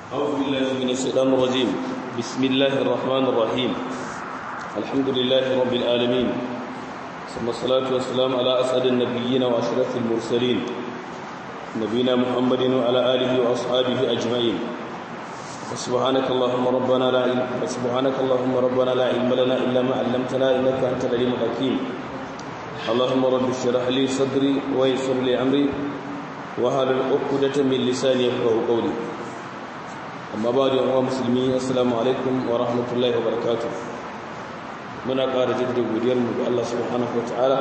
أعوذ بالله من الشيطان الرجيم بسم الله الرحمن الرحيم الحمد لله رب العالمين ثم الصلاة والسلام على أسعد النبيين وأشرف المرسلين نبينا محمد وعلى آله وأصحابه أجمعين سبحانك اللهم ربنا لا علم سبحانك اللهم ربنا لا علم لنا إلا ما علمتنا إنك أنت العليم الحكيم اللهم رب اشرح لي صدري ويسر لي أمري وهل عقدة من لساني يفقهوا قولي amma ba da yawan musulmi assalamu alaikum wa rahmatullahi wa barakatuh muna ƙara jaddada godiyarmu ga Allah subhanahu wa ta'ala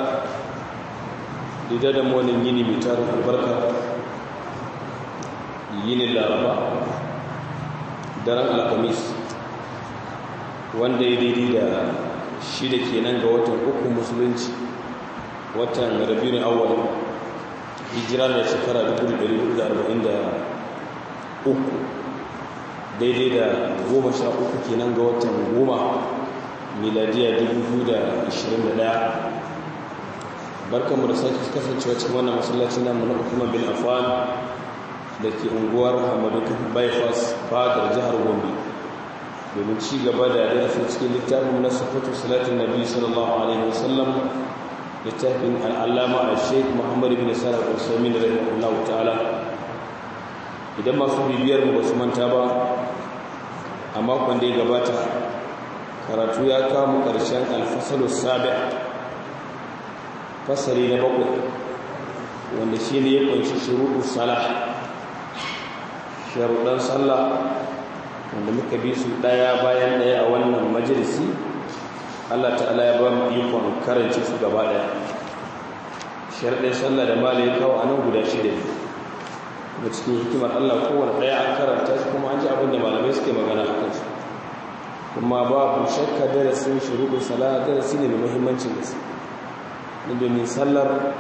da da mu wannan yini mai tarin albarka yini laraba daren alhamis wanda ya daidai da shida kenan ga watan uku musulunci watan rabiul awwal hijira da shekara 1443 daidai da goma sha uku kenan ga watan goma miladiya 2021 barkanmu da sake kasancewa cikin wannan masallaci namu na hukumar bin afan da ke unguwar hamadu bypass fadar jihar gombe domin ci gaba da darasin cikin littafin na sufatu salatin nabi sallallahu alaihi wasallam littafin al'allama a sheik muhammadu bin sarar usamin da rahimahullahu ta'ala idan masu bibiyar mu ba su manta ba a makon da ya gabata karatu ya kama ƙarshen alfasalus sabi fasari na bakwai wanda shi ne ya kunshi shuruɗu salah sharuɗan sallah wanda muka bi su ɗaya bayan ɗaya a wannan majalisi allah ta'ala ya ba mu ikon karance su gaba ɗaya sharuɗin sallah da mala ya kawo a nan guda shida ne da cikin hikimar Allah kowane ɗaya an karanta shi kuma an ji abin da malamai suke magana a kansu kuma babu shakka darasin shuruɗin sala darasi ne mai muhimmancin gaske domin sallar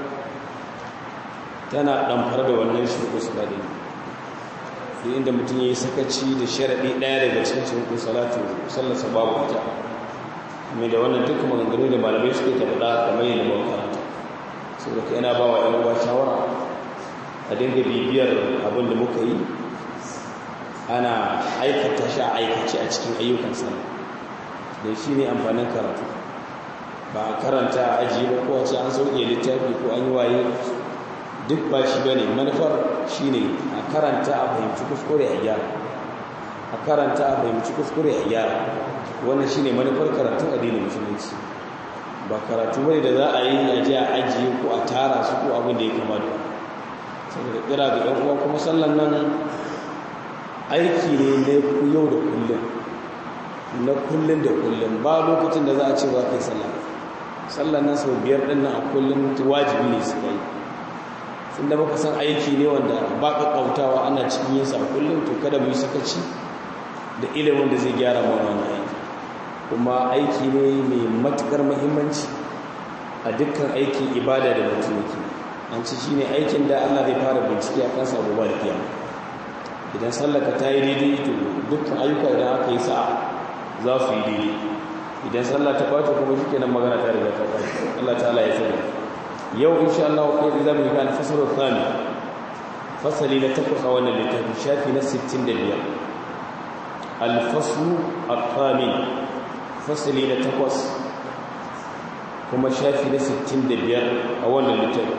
tana ɗamfar da wannan shuruɗin sala ɗin duk inda mutum ya yi sakaci da sharaɗi ɗaya daga cikin shuruɗin salatu sallarsa babu ita mai da wannan duk maganganu da malamai suke ta faɗa kamar yadda ba karanta saboda yana ba wa 'yan uwa shawara a dinga bibiyar abin da muka yi ana aikata shi a aikace a cikin ayyukan sana da shi ne amfanin karatu ba a karanta a ajiye ba ko a ce an sauke littafi ko an yi waye duk ba shi ba ne manufar shi ne a karanta a fahimci kuskure a gyara a karanta a fahimci kuskure a gyara wannan shi ne manufar karatun addinin musulunci ba karatu bane da za a yi a je a ajiye ko a tara su ko abin da ya kamata saboda kira ga ɗan uwa kuma sallan nan aiki ne na yau da kullum na kullum da kullum ba lokacin da za a ce ba kai sallah sallan nan sau biyar ɗin nan a kullum wajibi ne su kai sun da baka san aiki ne wanda ba ka kautawa ana cikin yin sa kullum to kada mu yi sakaci da ilimin da zai gyara mana wannan aiki kuma aiki ne mai matukar muhimmanci a dukkan aikin ibada da mutum yake an ci shi ne aikin da Allah zai fara bincike a kansa gobe da kiyama idan sallaka ta yi daidai to dukkan ayyuka idan aka yi sa'a za su yi daidai idan sallah ta ɓace kuma shi kenan magana ta riga ta ɓace Allah ta'ala ya sani yau insha Allah wa kai za mu yi gane fasaro tsami fasali na takwas a wannan littafi shafi na 65 alfasu al-thamin fasali na takwas kuma shafi na 65 a wannan littafi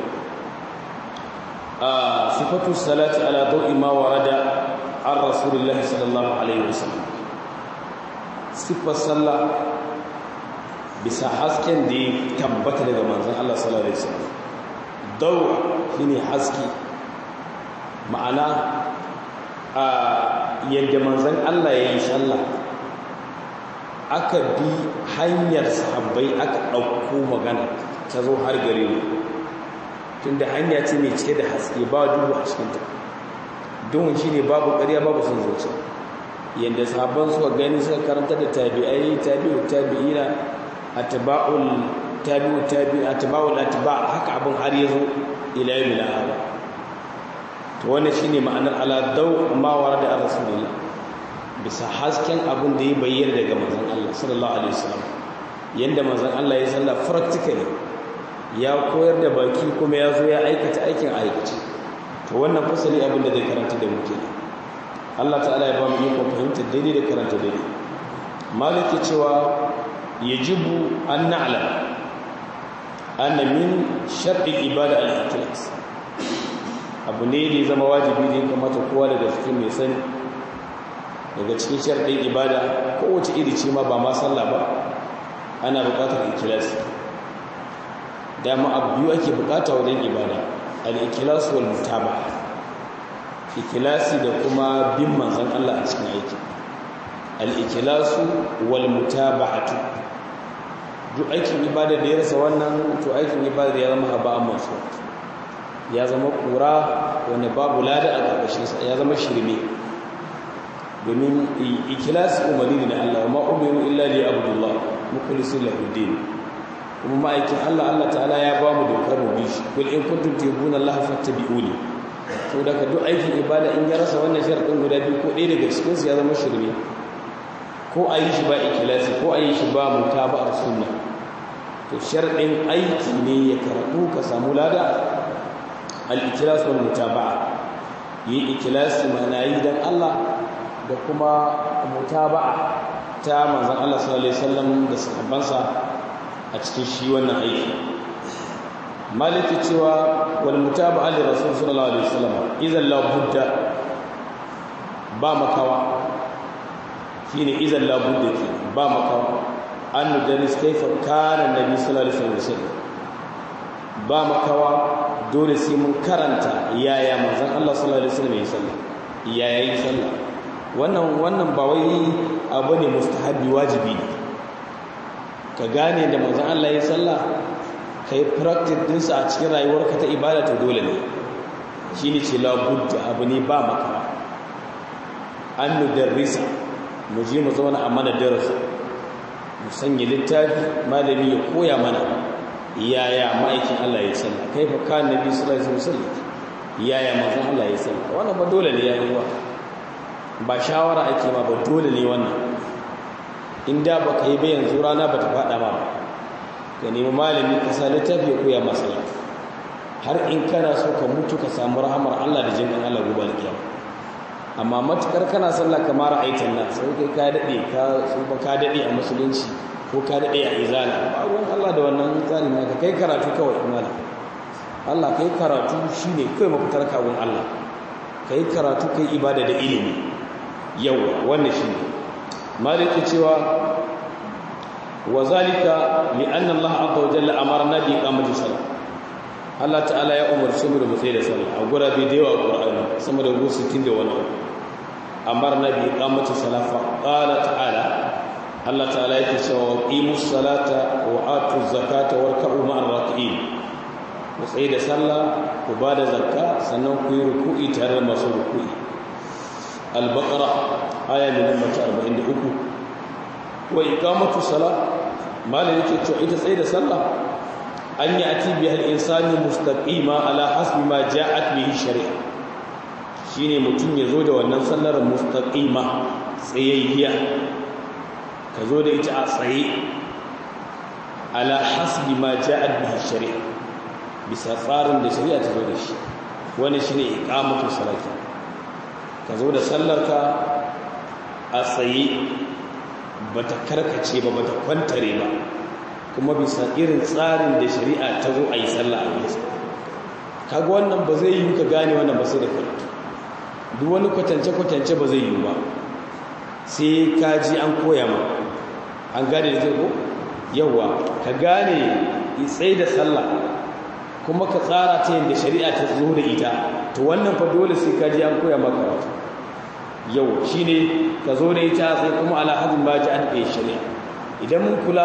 صفة الصلاة على ضوء ما ورد عن رسول الله صلى الله عليه وسلم صفة الصلاة bisa hasken da ya tabbata daga manzon Allah sallallahu alaihi wasallam daw shine haske ma'ana a yadda manzon Allah ya yi sallah aka bi hanyar sahabbai aka ɗauko magana ta zo har gare mu tunda hanya ce mai cike da haske ba duhu a cikinta duhun shi ne babu ƙarya babu sun zuciya yadda sabon suka gani suka karanta da tabi'ai tabi'u tabi'ina atba'ul tabi'u tabi'in atba'ul atba haka abin har ya zo ila yau ila hada to wannan shine ma'anar ala daw ma warada rasulullah bisa hasken abin da ya bayyana daga manzon Allah sallallahu alaihi wasallam yanda manzon Allah ya salla practically ya koyar da baki kuma ya zo ya aikata aikin aikace to wannan fasali abin da zai karanta da muke Allah ta'ala ya ba mu ikon fahimtar daidai da karanta daidai maliki cewa yajibu an na'lam anna min shar'i ibada al-ikhlas abu ne da zama wajibi ne kamata kowa daga cikin mai sani daga cikin sharɗin ibada kowace iri ce ma ba ma sallah ba ana buƙatar ikhlasi dama abu biyu ake buƙata wajen ibada al-ikhlas wal mutaba ikhlasi da kuma bin manzon Allah a cikin aiki al-ikhlas wal mutaba'atu duk aikin ibada da ya rasa wannan to aikin ibada ya zama haba'an masu ya zama kura wanda babu lada a ƙarƙashinsa ya zama shirme domin ikilasi umarni ne Allah ma umiru illa li abdullah mukhlisin lahu din kuma ma'aikin Allah Allah ta'ala ya ba mu dokar mu bi shi kul in kuntum tuhibbuna Allah fattabi'uni to daga duk aikin ibada in ya rasa wannan sharadin guda biyu ko ɗaya daga cikin su ya zama shirme ko a yi shi ba ikilasi ko a yi shi ba mutaba'ar sunna to sharadin aiki ne ya karatu ka samu lada al-ikilas wal mutaba'a yi ikilasi mana yi dan Allah da kuma mutaba'a ta manzon Allah sallallahu alaihi wasallam da sahabbansa a cikin shi wannan aiki maliki cewa wal mutaba'a li rasul sallallahu alaihi wasallam idan la budda ba makawa shine idan la budda ke ba makawa an nudaris kaifa kana nabi sallallahu alaihi wasallam ba makawa dole sai mun karanta yaya manzon Allah sallallahu alaihi wasallam ya sallah yaya yi sallah wannan wannan ba wai abu ne mustahabi wajibi ne ka gane da manzon Allah ya sallah kai practice din sa a cikin rayuwarka ta ibada to dole ne shine ce la budda abu ne ba maka an nudarrisa mu je mu zauna a mana darasi mu sanya littafi malami ya koya mana yaya ma'aikin Allah ya sallah kaifa kan nabi sallallahu alaihi wasallam yaya manzon Allah ya sallah wannan ba dole ne yayin wa ba shawara ake ma ba dole ne wannan inda ba ka yi ba yanzu rana ba ta faɗa ma ba ka nemi malami ka sa littafi ya koya masa har in kana so ka mutu ka samu rahamar Allah da jinkan Allah gobe alkiyama amma matukar kana sallah kamar aitan nan sai kai ka dade ka tsufa ka dade a musulunci ko ka dade a izala ba ruwan Allah da wannan tsarin ka kai karatu kawai malam Allah kai karatu shine kai mafitar kawun Allah kai karatu kai ibada da ilimi yawa wannan shine maliki cewa wa zalika li anna Allah azza wa jalla amarna bi iqamati salat Allah ta'ala ya umarci mu da mu tsaye da sallah a gurabe da yawa Qur'ani sama da 60 da wani amarna bi iqamati salat fa qala ta'ala Allah ta'ala yake cewa qimus salata wa atuz zakata warka'u ma'ar raki'in ku tsaye da sallah ku ba da zakka sannan ku yi ruku'i tare da masu ruku'i al-baqara aya mai namba 43 wa iqamatu salat malai yake cewa ita tsaye da sallah an yi ati biya al'insani mustaqima ala hasbi ma ja'at bihi shari'a shine mutum ya zo da wannan sallar mustaqima tsayayya ka zo da ita a tsaye ala hasbi ma ja'at bihi shari'a bisa tsarin da shari'a ta zo da shi wani shine iqamatu salati ka zo da sallarka a tsaye bata karkace ba bata kwantare ba kuma bisa irin tsarin da shari'a ta zo a yi sallah a bisa kaga wannan ba zai yi ka gane wannan ba sai da karatu duk wani kwatance-kwatance ba zai yi ba sai ka ji an koya ma an gane da zai ko yawa ka gane tsaye da sallah kuma ka tsara ta yadda shari'a ta zo da ita to wannan fa dole sai ka ji an koya ma karatu yau shine ka zo da ita sai kuma ala hadin ba ji an ɗaya shari'a idan mun kula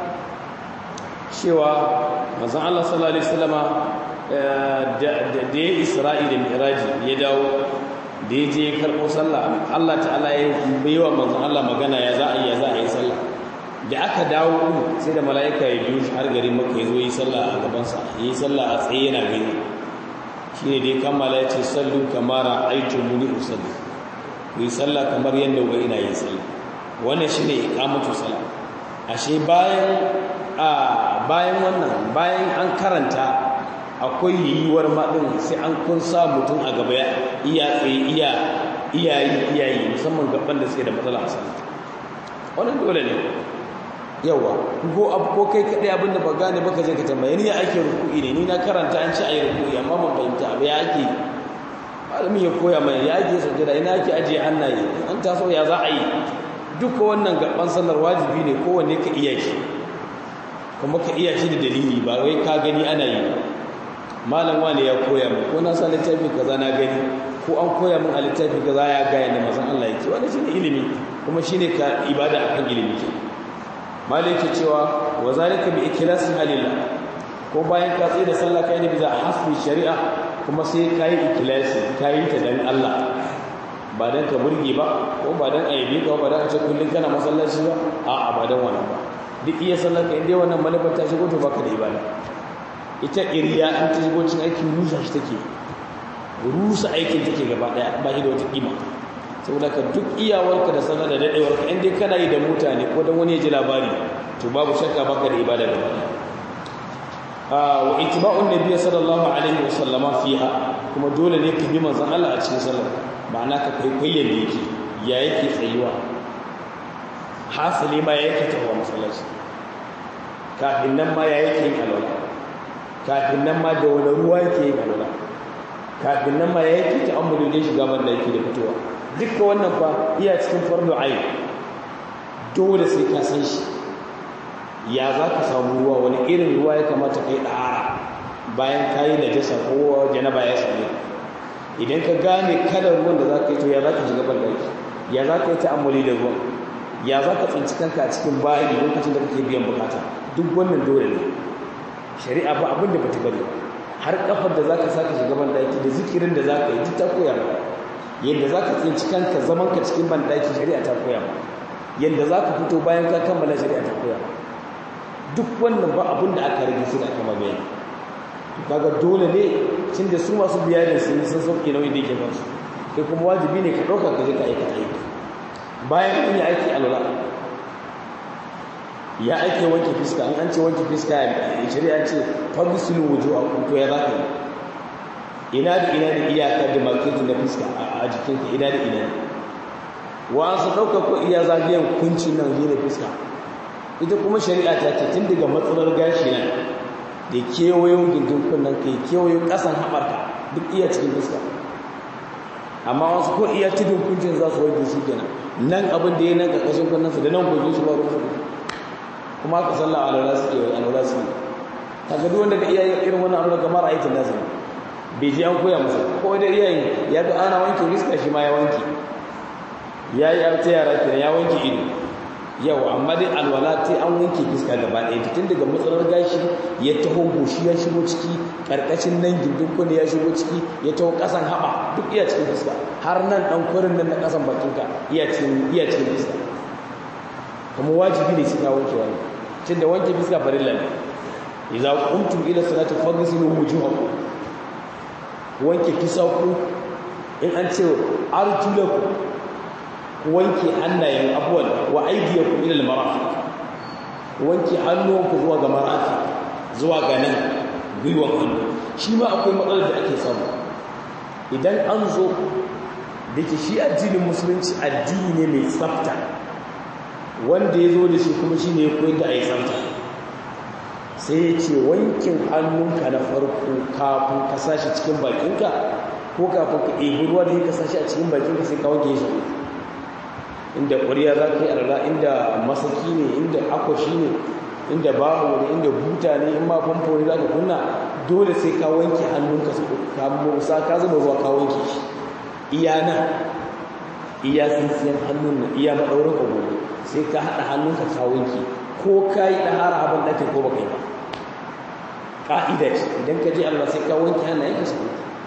cewa manzon Allah sallallahu alaihi wasallama da ya Isra'i da Mi'raji ya dawo da ya je karɓo sallah Allah ta'ala ya baiwa manzon Allah magana ya za a yi ya za a yi sallah da aka dawo sai da mala'ika ya biyo shi har garin Makka ya zo yi sallah a gaban sa yi sallah a tsaye yana gani shine dai kammala ya ce sallu kamara aitu muni usalli ku yi sallah kamar yadda ga ina yin sallah wannan shine iqamatu salat ashe bayan a bayan wannan bayan an karanta akwai yiwuwar maɗin sai an kun sa mutum a gaba iya tsaye iya iyayi iyayi musamman gaban da suke da matsala a sallah wannan dole ne yawa ko abu ko kai kadai abin da ba gane ba ka je ka tambaye ni ya ake ruku'i ne ni na karanta an ce ayi ruku'i amma ban fahimta abu ya ake malamin ya koya mai ya ake sajada ina ake ajiye hannaye an taso ya za a yi duka wannan gaban sallar wajibi ne kowanne ka iya shi kuma ka iya shi da dalili ba wai ka gani ana yi malam wani ya koya min ko na sa littafi kaza na gani ko an koya min a littafi kaza ya gaya da mazan Allah yake wannan shine ilimi kuma shine ka ibada akan ilimi ke malam yake cewa wa zalika bi ikhlasi halillah ko bayan ka tsaye da sallah kai ne bisa hasbi shari'a kuma sai kai ikhlasi kai ta dan Allah ba dan ka burge ba ko ba dan aibe ka ba dan a ce kullun kana masallaci ba a'a ba dan wannan ba duk iya sallar ka inda wannan manufar ta shigo to baka da ibada ita iriya an ta shigo cin aikin rusa shi take rusa aikin take gaba daya ba shi da wata kima saboda ka duk iyawarka da sanar da dadewarka in dai kana yi da mutane ko dan wani ya ji labari to babu shakka baka da ibada gaba daya wa itiba'un nabiy sallallahu alaihi wa sallama fiha kuma dole ne ka bi manzon Allah a cikin sallar ma'ana ka kai koyyan da yake ya yake tsayuwa hasali ma ya yake tawa masallaci kafin nan ma ya yake yin alwala kafin nan ma da wani ruwa yake yin alwala kafin nan ma ya yake ta'ammuli da shiga banda yake da fitowa dukkan wannan fa iya cikin fardu ayin dole sai ka san shi ya za ka samu ruwa wani irin ruwa ya kamata ka yi ɗahara bayan ka yi najasa ko janaba ya same idan ka gane kalar ruwan da za ka yi to ya za ka shiga banda ya za ka yi ta'ammuli da ruwan ya za ka tsinci kanka a cikin bayi lokacin da kake biyan bukata duk wannan dole ne shari'a ba abin da bata bari har kafar da za ka saka shiga bandaki da zikirin da za ka yi duk ta koya ba yadda za ka tsinci kanka zaman ka cikin bandaki shari'a ta koya ba yadda za ka fito bayan ka kammala shari'a ta koya ba duk wannan ba abin da aka rage su da aka mamaye kaga dole ne cin da su masu biya da sun sun sauke nauyin da yake kansu kai kuma wajibi ne ka ɗauka ka je ka aikata aiki bayan an yi aiki alwala ya aike wanke fiska an an ce wanke fiska ya shari'a ce fagisilu wujo a kunto ya za ka yi ina da ina da iyaka da marketing na fiska a jikinka ina da ina wa su ɗauka ko iya zagayen kuncin nan yi da fiska ita kuma shari'a ta ce tun daga matsalar gashi nan da kewayon gindin kunnen kai kewayon ƙasan haɓarka duk iya cikin fiska amma wasu ko iya tudun kuncin za su wanke shi kenan nan abin da ya nan ƙarƙashin kunnensa da nan gojin shi ba ruwan su kuma aka sallah a lura suke wai a lura suke kaga duk wanda da iyayen irin wannan amurka kamar aikin nasu bai ji an koya masa ko da iyayen ya ga ana wanke riska shi ma ya wanke ya yi arta yara kenan ya wanke ido yau amma dai alwala ta an wanke fiska gaba ɗaya tun daga matsalar gashi ya taho goshi ya shigo ciki ƙarƙashin nan gindin kunne ya shigo ciki ya taho ƙasan haɓa duk iya cikin fiska har nan ɗan kwarin nan na ƙasan bakinka iya cikin iya cikin fiska kuma wajibi ne sai ka wanke wani tun da wanke fiska farilla ne idza qumtum ila salati faghsilu wujuhakum wanke fisaku in an ce arjulakum wanke hannayen abuwan wa aidiyakum ila al-marafiq wanke hannuwanku zuwa ga marafiq zuwa ga nan gwiwan hannu shi ma akwai matsalar da ake samu idan an zo da ke shi addinin musulunci addini ne mai tsafta wanda ya zo da shi kuma shi ne ya koyar da a yi tsafta sai ya ce wankin hannunka na farko kafin ka sashi cikin bakinka ko kafin ka ɗebi ruwa da ya ka sashi a cikin bakinka sai ka wanke shi inda ƙwariya za ka yi arla inda masaki ne inda akwashi ne inda baho ne inda buta ne in ma famfo ne za ka kunna dole sai ka wanke hannunka ka musa ka zuba ruwa ka wanke shi iya nan iya tsintsiyan hannun nan iya maɗaurin agogo sai ka haɗa hannunka ka wanke ko ka yi ɗahara abin ɗake ko ba kai ba ƙa'ida ce idan ka je allah sai ka wanke hannayen ka su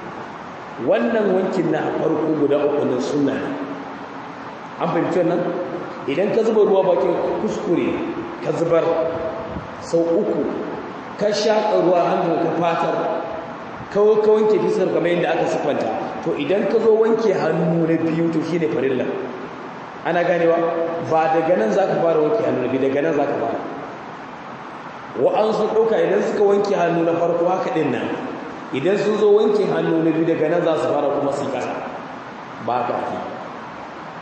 wannan wankin na farko guda uku na sunna ne an fahimci nan idan ka zuba ruwa bakin kuskure ka zubar sau uku ka shaƙa ruwa hannun ka fatar kawo ka wanke fisar kamar yadda aka siffanta to idan ka zo wanke hannu na biyu to shine farilla ana ganewa ba daga nan za ka fara wanke hannu na biyu daga nan za ka fara wa'ansu ɗauka idan suka wanke hannu na farko haka ɗin nan idan sun zo wanke hannu na biyu daga nan za su fara kuma su ƙasa ba ka ake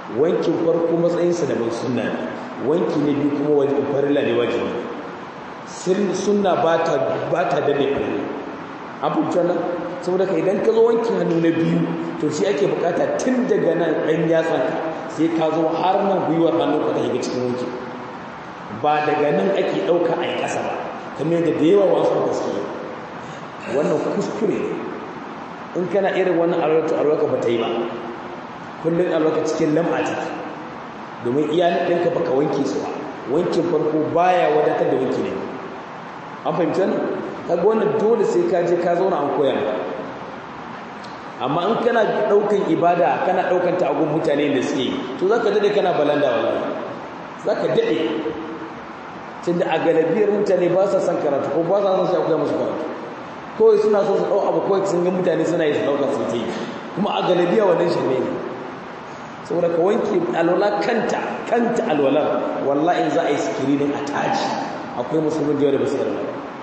wankin farko matsayinsa da mai sunna ne wanki na biyu kuma wajen farilla ne wajibi sunna ba ta dade farilla abubuwan nan saboda ka idan ka zo wankin hannu na biyu to shi ake bukata tun daga nan ɗan yatsanka sai ka zo har nan gwiwar hannun ka ta shiga cikin wanki ba daga nan ake ɗauka a yi ƙasa ba kamar yadda da yawa wasu gaske wannan kuskure ne in kana irin wannan alwata alwaka ba ta yi ba kullum alwaka cikin lam'a take domin iya ɗinka baka wanke su ba wankin farko baya wadatar da wanki ne an fahimta ne kaga wannan dole sai ka je ka zauna an koya maka amma in kana ɗaukan ibada kana ɗaukan ta agun mutane da suke to za ka daɗe kana balanda wallahi za ka daɗe tunda a galibiyar mutane ba sa son karatu ko ba sa son shi akwai musu karatu kawai suna so su ɗau abu kawai sun ga mutane suna yi su ɗauka su yi kuma a galabiya wannan shirme ne saboda ka wanke alwala kanta kanta alwala wallahi za a yi sikirinin a taji akwai musulmin da yawa da basu yarda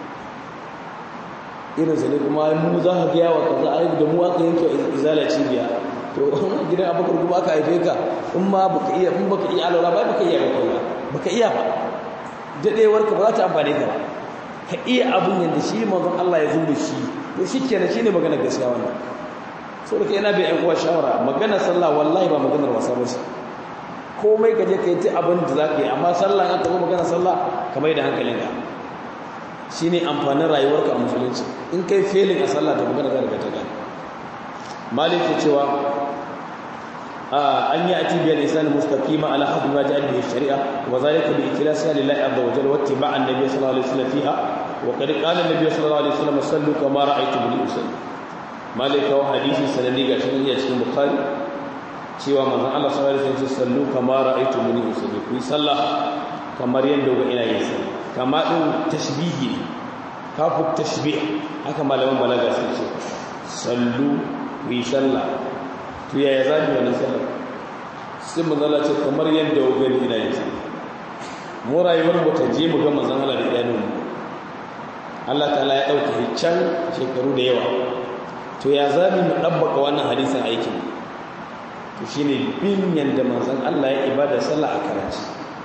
irin su ne kuma mu za ka gaya wa kaza a da mu aka yanke izala cibiya to gidan abubakar kuma aka haife ka in ma baka iya in baka iya alwala ba baka iya ba kawai baka iya ba dadewar ka ba za ta amfane ka ba ka iya abin yadda shi manzon Allah ya zo da shi to shikenan shine magana gaskiya wannan so da kai ina bai uwa shawara magana sallah wallahi ba maganar wasa ba ce komai ka je ka yi ta abin da za ka yi amma sallah an taɓa magana sallah ka mai da hankalinka shi ne amfanin rayuwarka a musulunci in kai felin a sallah ta magana za ka ta gani malik ke cewa an yi ati biyar islam mustaqima ala hadu ma ja'a bihi shari'a wa zalika bi ikhlasiha lillahi azza wa jalla wa ittiba'an nabiy sallallahu alaihi wasallam fiha wa qad qala an-nabiy sallallahu alaihi wasallam sallu kama ra'aytumuni usalli malika wa hadisi sanadi ga shi ne cikin bukhari cewa manzon Allah sallallahu alaihi wasallam sallu kama ra'aytu muni usalli ku sallah kamar yanda ga ina yin sallah kama din tashbihi kafu tashbih haka malaman balaga sun ce sallu ku sallah to yaya zabi wannan sallah sai manzon Allah ce kamar yanda ga ina yin sallah mu rayuwar mu ta je mu ga manzon Allah da idanun mu Allah ta'ala ya dauke can shekaru da yawa to ya zami mu ɗabbaka wannan hadisin aikin to shi ne bin yadda manzan Allah ya ibada sallah a karanci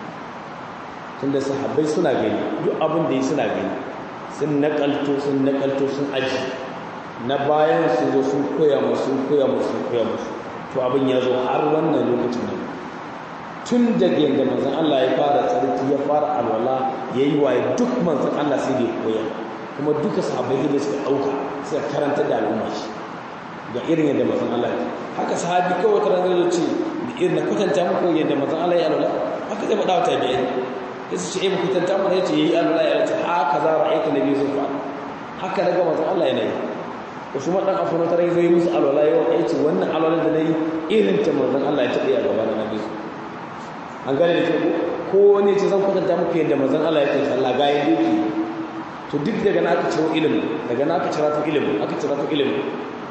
tunda sahabbai suna gani duk abin da yi suna gani sun nakalto sun nakalto sun aji na bayan su zo sun koya musu sun koya musu sun koya musu to abin ya zo har wannan lokacin nan tun daga yadda manzan Allah ya fara tsarki ya fara alwala ya yi waye duk manzan Allah sai da ya koya kuma duka sahabbai da suka ɗauka suka karanta da al'umma shi ga irin yadda mazan Allah ya haka sahabi kawai ta ranar ce da irin na kwatanta muku yadda mazan Allah ya alwala haka zai faɗa wata biyar ya su ce eh kwatanta mana ya ce ya yi alwala ya ce haka za a aika na biyu sun fa haka daga mazan Allah ya nayi wasu maɗan afirka ta rai zai musu alwala ya ya ce wannan alwala da na yi irin ta mazan Allah ya taɓa a gaba na biyu an gane da ke ko wani ce zan kwatanta muku yadda mazan Allah ya ce sallah ga yadda yake to duk daga na aka ciro ilimin daga na aka cira ta ilimin aka cira ta ilimin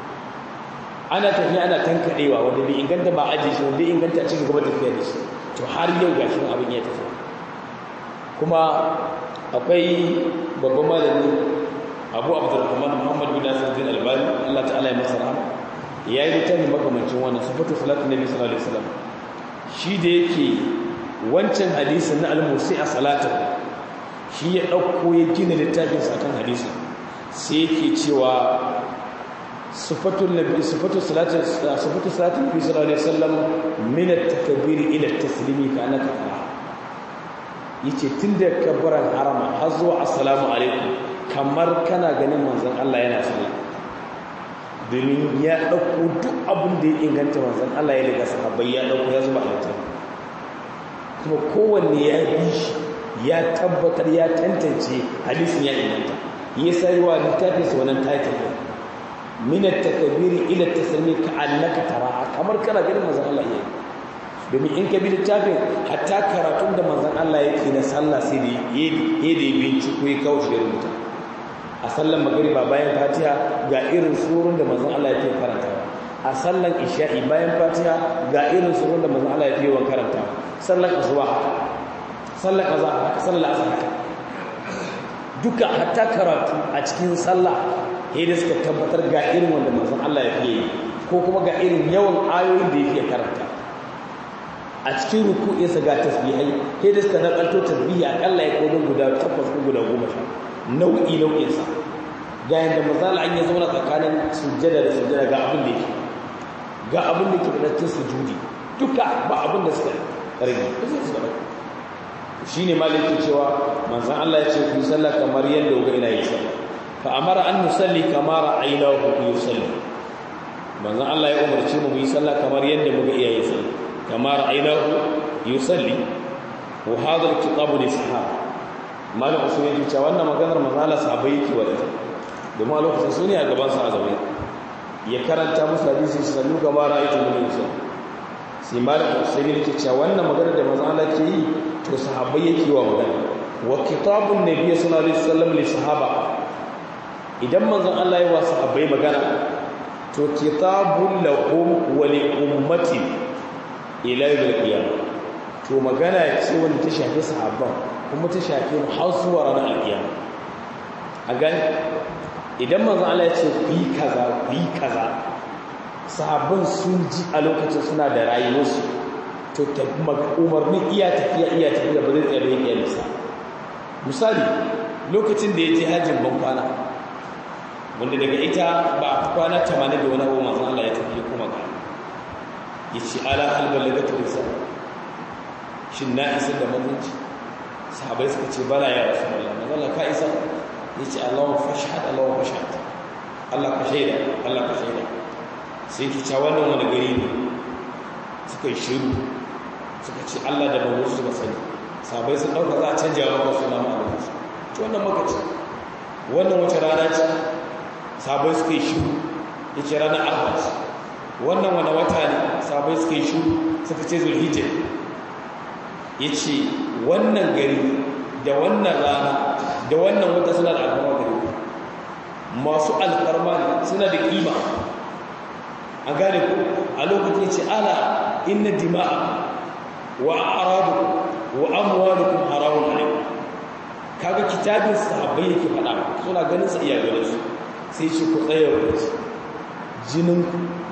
ana tafiya ana tankaɗewa wanda bai inganta ba aji shi wanda inganta a cikin gaba tafiya da shi to har yau ga shi abin ya tafi kuma akwai babban malami abu abdurrahman muhammad bin nasir din albani allah ta'ala ya masa rahama ya yi littafi makamancin wannan sifatu salatu nabi sallallahu alaihi wasallam shi da yake wancan hadisin na al-musi a salatin shi ya ɗauko ya gina littafin sakan hadisi sai yake cewa sifatun nabi sifatu salatin sifatu salatin nabi sallallahu alaihi wasallam min at-takbir ila at-taslimi ka annaka tara yace tunda kabbaran harama har zuwa assalamu alaikum kamar kana ganin manzon Allah yana sallah domin ya ɗauko duk abin da ya inganta manzon Allah ya daga sahabbai ya ɗauko ya zuba a littafin kuma kowanne ya bi shi ya tabbatar ya tantance hadisin ya inganta ya sai wa littafin sa wannan title min at-takbir ila at-taslimi ka'annaka tara kamar kana ganin manzon Allah yayi domin in ka bi littafin hatta karatun da manzon Allah yake na sallah sai da yayi da binciko ya kawo shi rubuta a sallan magriba bayan fatiha ga irin surun da manzon Allah yake karanta a sallan isha'i bayan fatiha ga irin surun da manzon Allah yake yawan karanta sallan asuba sallar kaza haka sallar asar haka duka hatta karatu a cikin sallah sai da suka tabbatar ga irin wanda manzon Allah ya fiye ko kuma ga irin yawan ayoyin da yake karanta a cikin ruku'insa ga tasbihai sai da suka nakalto tasbihi akalla ya kodin guda takwas ko guda goma sha nau'i nau'insa ga yadda mazala an ya zauna tsakanin sujjada da sujjada ga abin da yake ga abin da ke da sujudi duka ba abin da suka rage ba sai su rage shine maliki cewa manzon Allah ya ce ku sallah kamar yadda ga ina yi sallah fa amara an nusalli kama ra'aynahu yusalli manzon Allah ya umarci mu yi sallah kamar yadda muga iyaye sallah kama ra'aynahu yusalli wa hadha al-kitab li sahaba malam usman ya ce wannan maganar manzon Allah sahabbai yake wa domin a lokacin su ne a gaban sa a zaune ya karanta musu hadisi sallu kama ra'aytu min yusalli sai malam usman ya ce wannan maganar da manzon Allah ke yi to sahabbai yake wa magana wa kitabun nabiy sallallahu alaihi wasallam li sahaba idan manzon Allah ya wa sahabbai magana to kitabun lahum wa li ummati ila yawmil qiyamah to magana ce wanda ta shafi sahabban kuma ta shafi har zuwa ranar alkiyama a gani idan manzon Allah ya ce ku yi kaza ku yi kaza sahabban sun ji a lokacin suna da rayuwarsu to umarnin iya tafiya iya tafiya ba zai tsaye bayan iyalinsa misali lokacin da ya je hajjin ban kwana wanda daga ita ba a kwana tamanin da wani abu masu Allah ya tafi kuma ga ya ce ala halbar da ta risa shin na isa da mamanci sahabai suka ce bala ya rasu Allah na zala ka isa ya ce Allah fashad Allah fashad Allah ka shaida Allah ka shaida sai ki ca wannan wani gari ne suka yi shiru suka ce Allah da babu su ba sani sabai sun dauka za a canja wa wasu nama a wasu ci wannan makaci wannan wace rana ce sabai suka yi shiru ya ce ranar ahmad wannan wani wata ne sabai suka yi shiru suka ce zulhijjah ya ce wannan gari da wannan rana da wannan wata suna da alfarma gari masu alfarma ne suna da kima a gane ku a lokacin ce ala inna dima'a wa aradu wa amwalukum haramun alaykum kaga kitabin sahabbai yake fada suna ganin sa iya ganin su sai ce ku tsaya wa jinin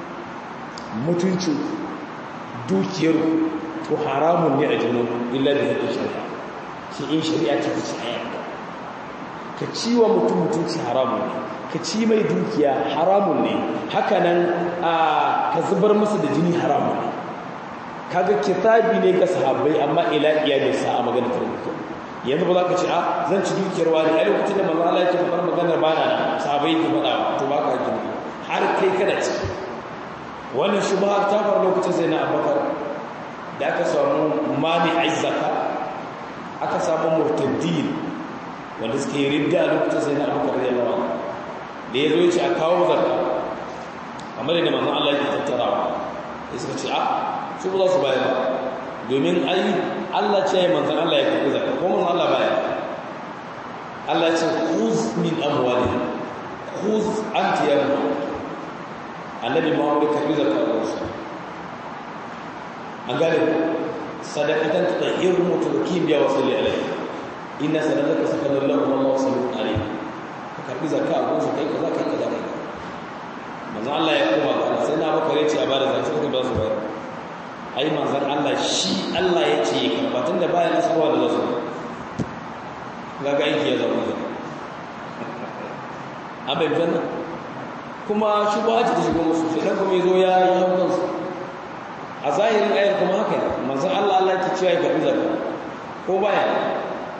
mutuncin dukiyar to haramun ne a jinin illa da yake shari'a shi in shari'a ta ce ayyanka ka ciwa mutum mutunci haramun ne ka ci mai dukiya haramun ne hakanan a ka zubar masa da jini haramun ne kaga kitabi ne ga sahabbai amma ila iyalin sa a maganar tarbiyya yanzu ba za ka ce a zan ci dukiyar wani a lokacin da manzo Allah yake faɗar maganar bana na sahabbai ke faɗa to ba ka gini har kai kana ci wannan shubha ta faru lokacin sai na Abubakar da aka samu mani azzaka aka samu murtaddin wanda suke ridda a lokacin sai na Abubakar radiyallahu anhu da ya zo ya ce a kawo zarka kamar yadda manzon Allah yake tattarawa ya suka ce a su ba za su bayar ba domin ai Allah ce ya manzon Allah ya karɓi zarka ko manzon Allah bayar Allah ce khuz min amwali khuz anti ya annabi Muhammad karɓi zarka da wasu an gane sadaqatan tutahhiru mutawakkim biya wa salli alaihi inna sadaqaka sakanun lahu wallahu sallallahu alaihi karbi zakka a gunsa kai kaza kai kaza kai manzon Allah ya koma ga sai na baka yace a bada zakka kai ba su bayar ai manzon Allah shi Allah ya ce ya karba tunda baya nasarwa da zasu ga ga aiki ya zama da abin janna kuma shi ba ta shigo musu sai dan kuma yazo ya yi kansu a zahirin ayar kuma haka manzon Allah Allah ya ce ya karbi zakka ko baya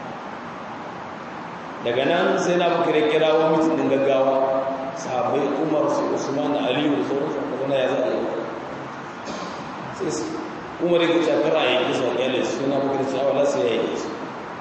daga nan sai na baka da kira wa mutum din gaggawa sahabbai umar su usman aliyu da sauran su kuma ya za a yi sai su umar ya ce kara ya yi sa kyale su na baka da cewa la sai ya yi su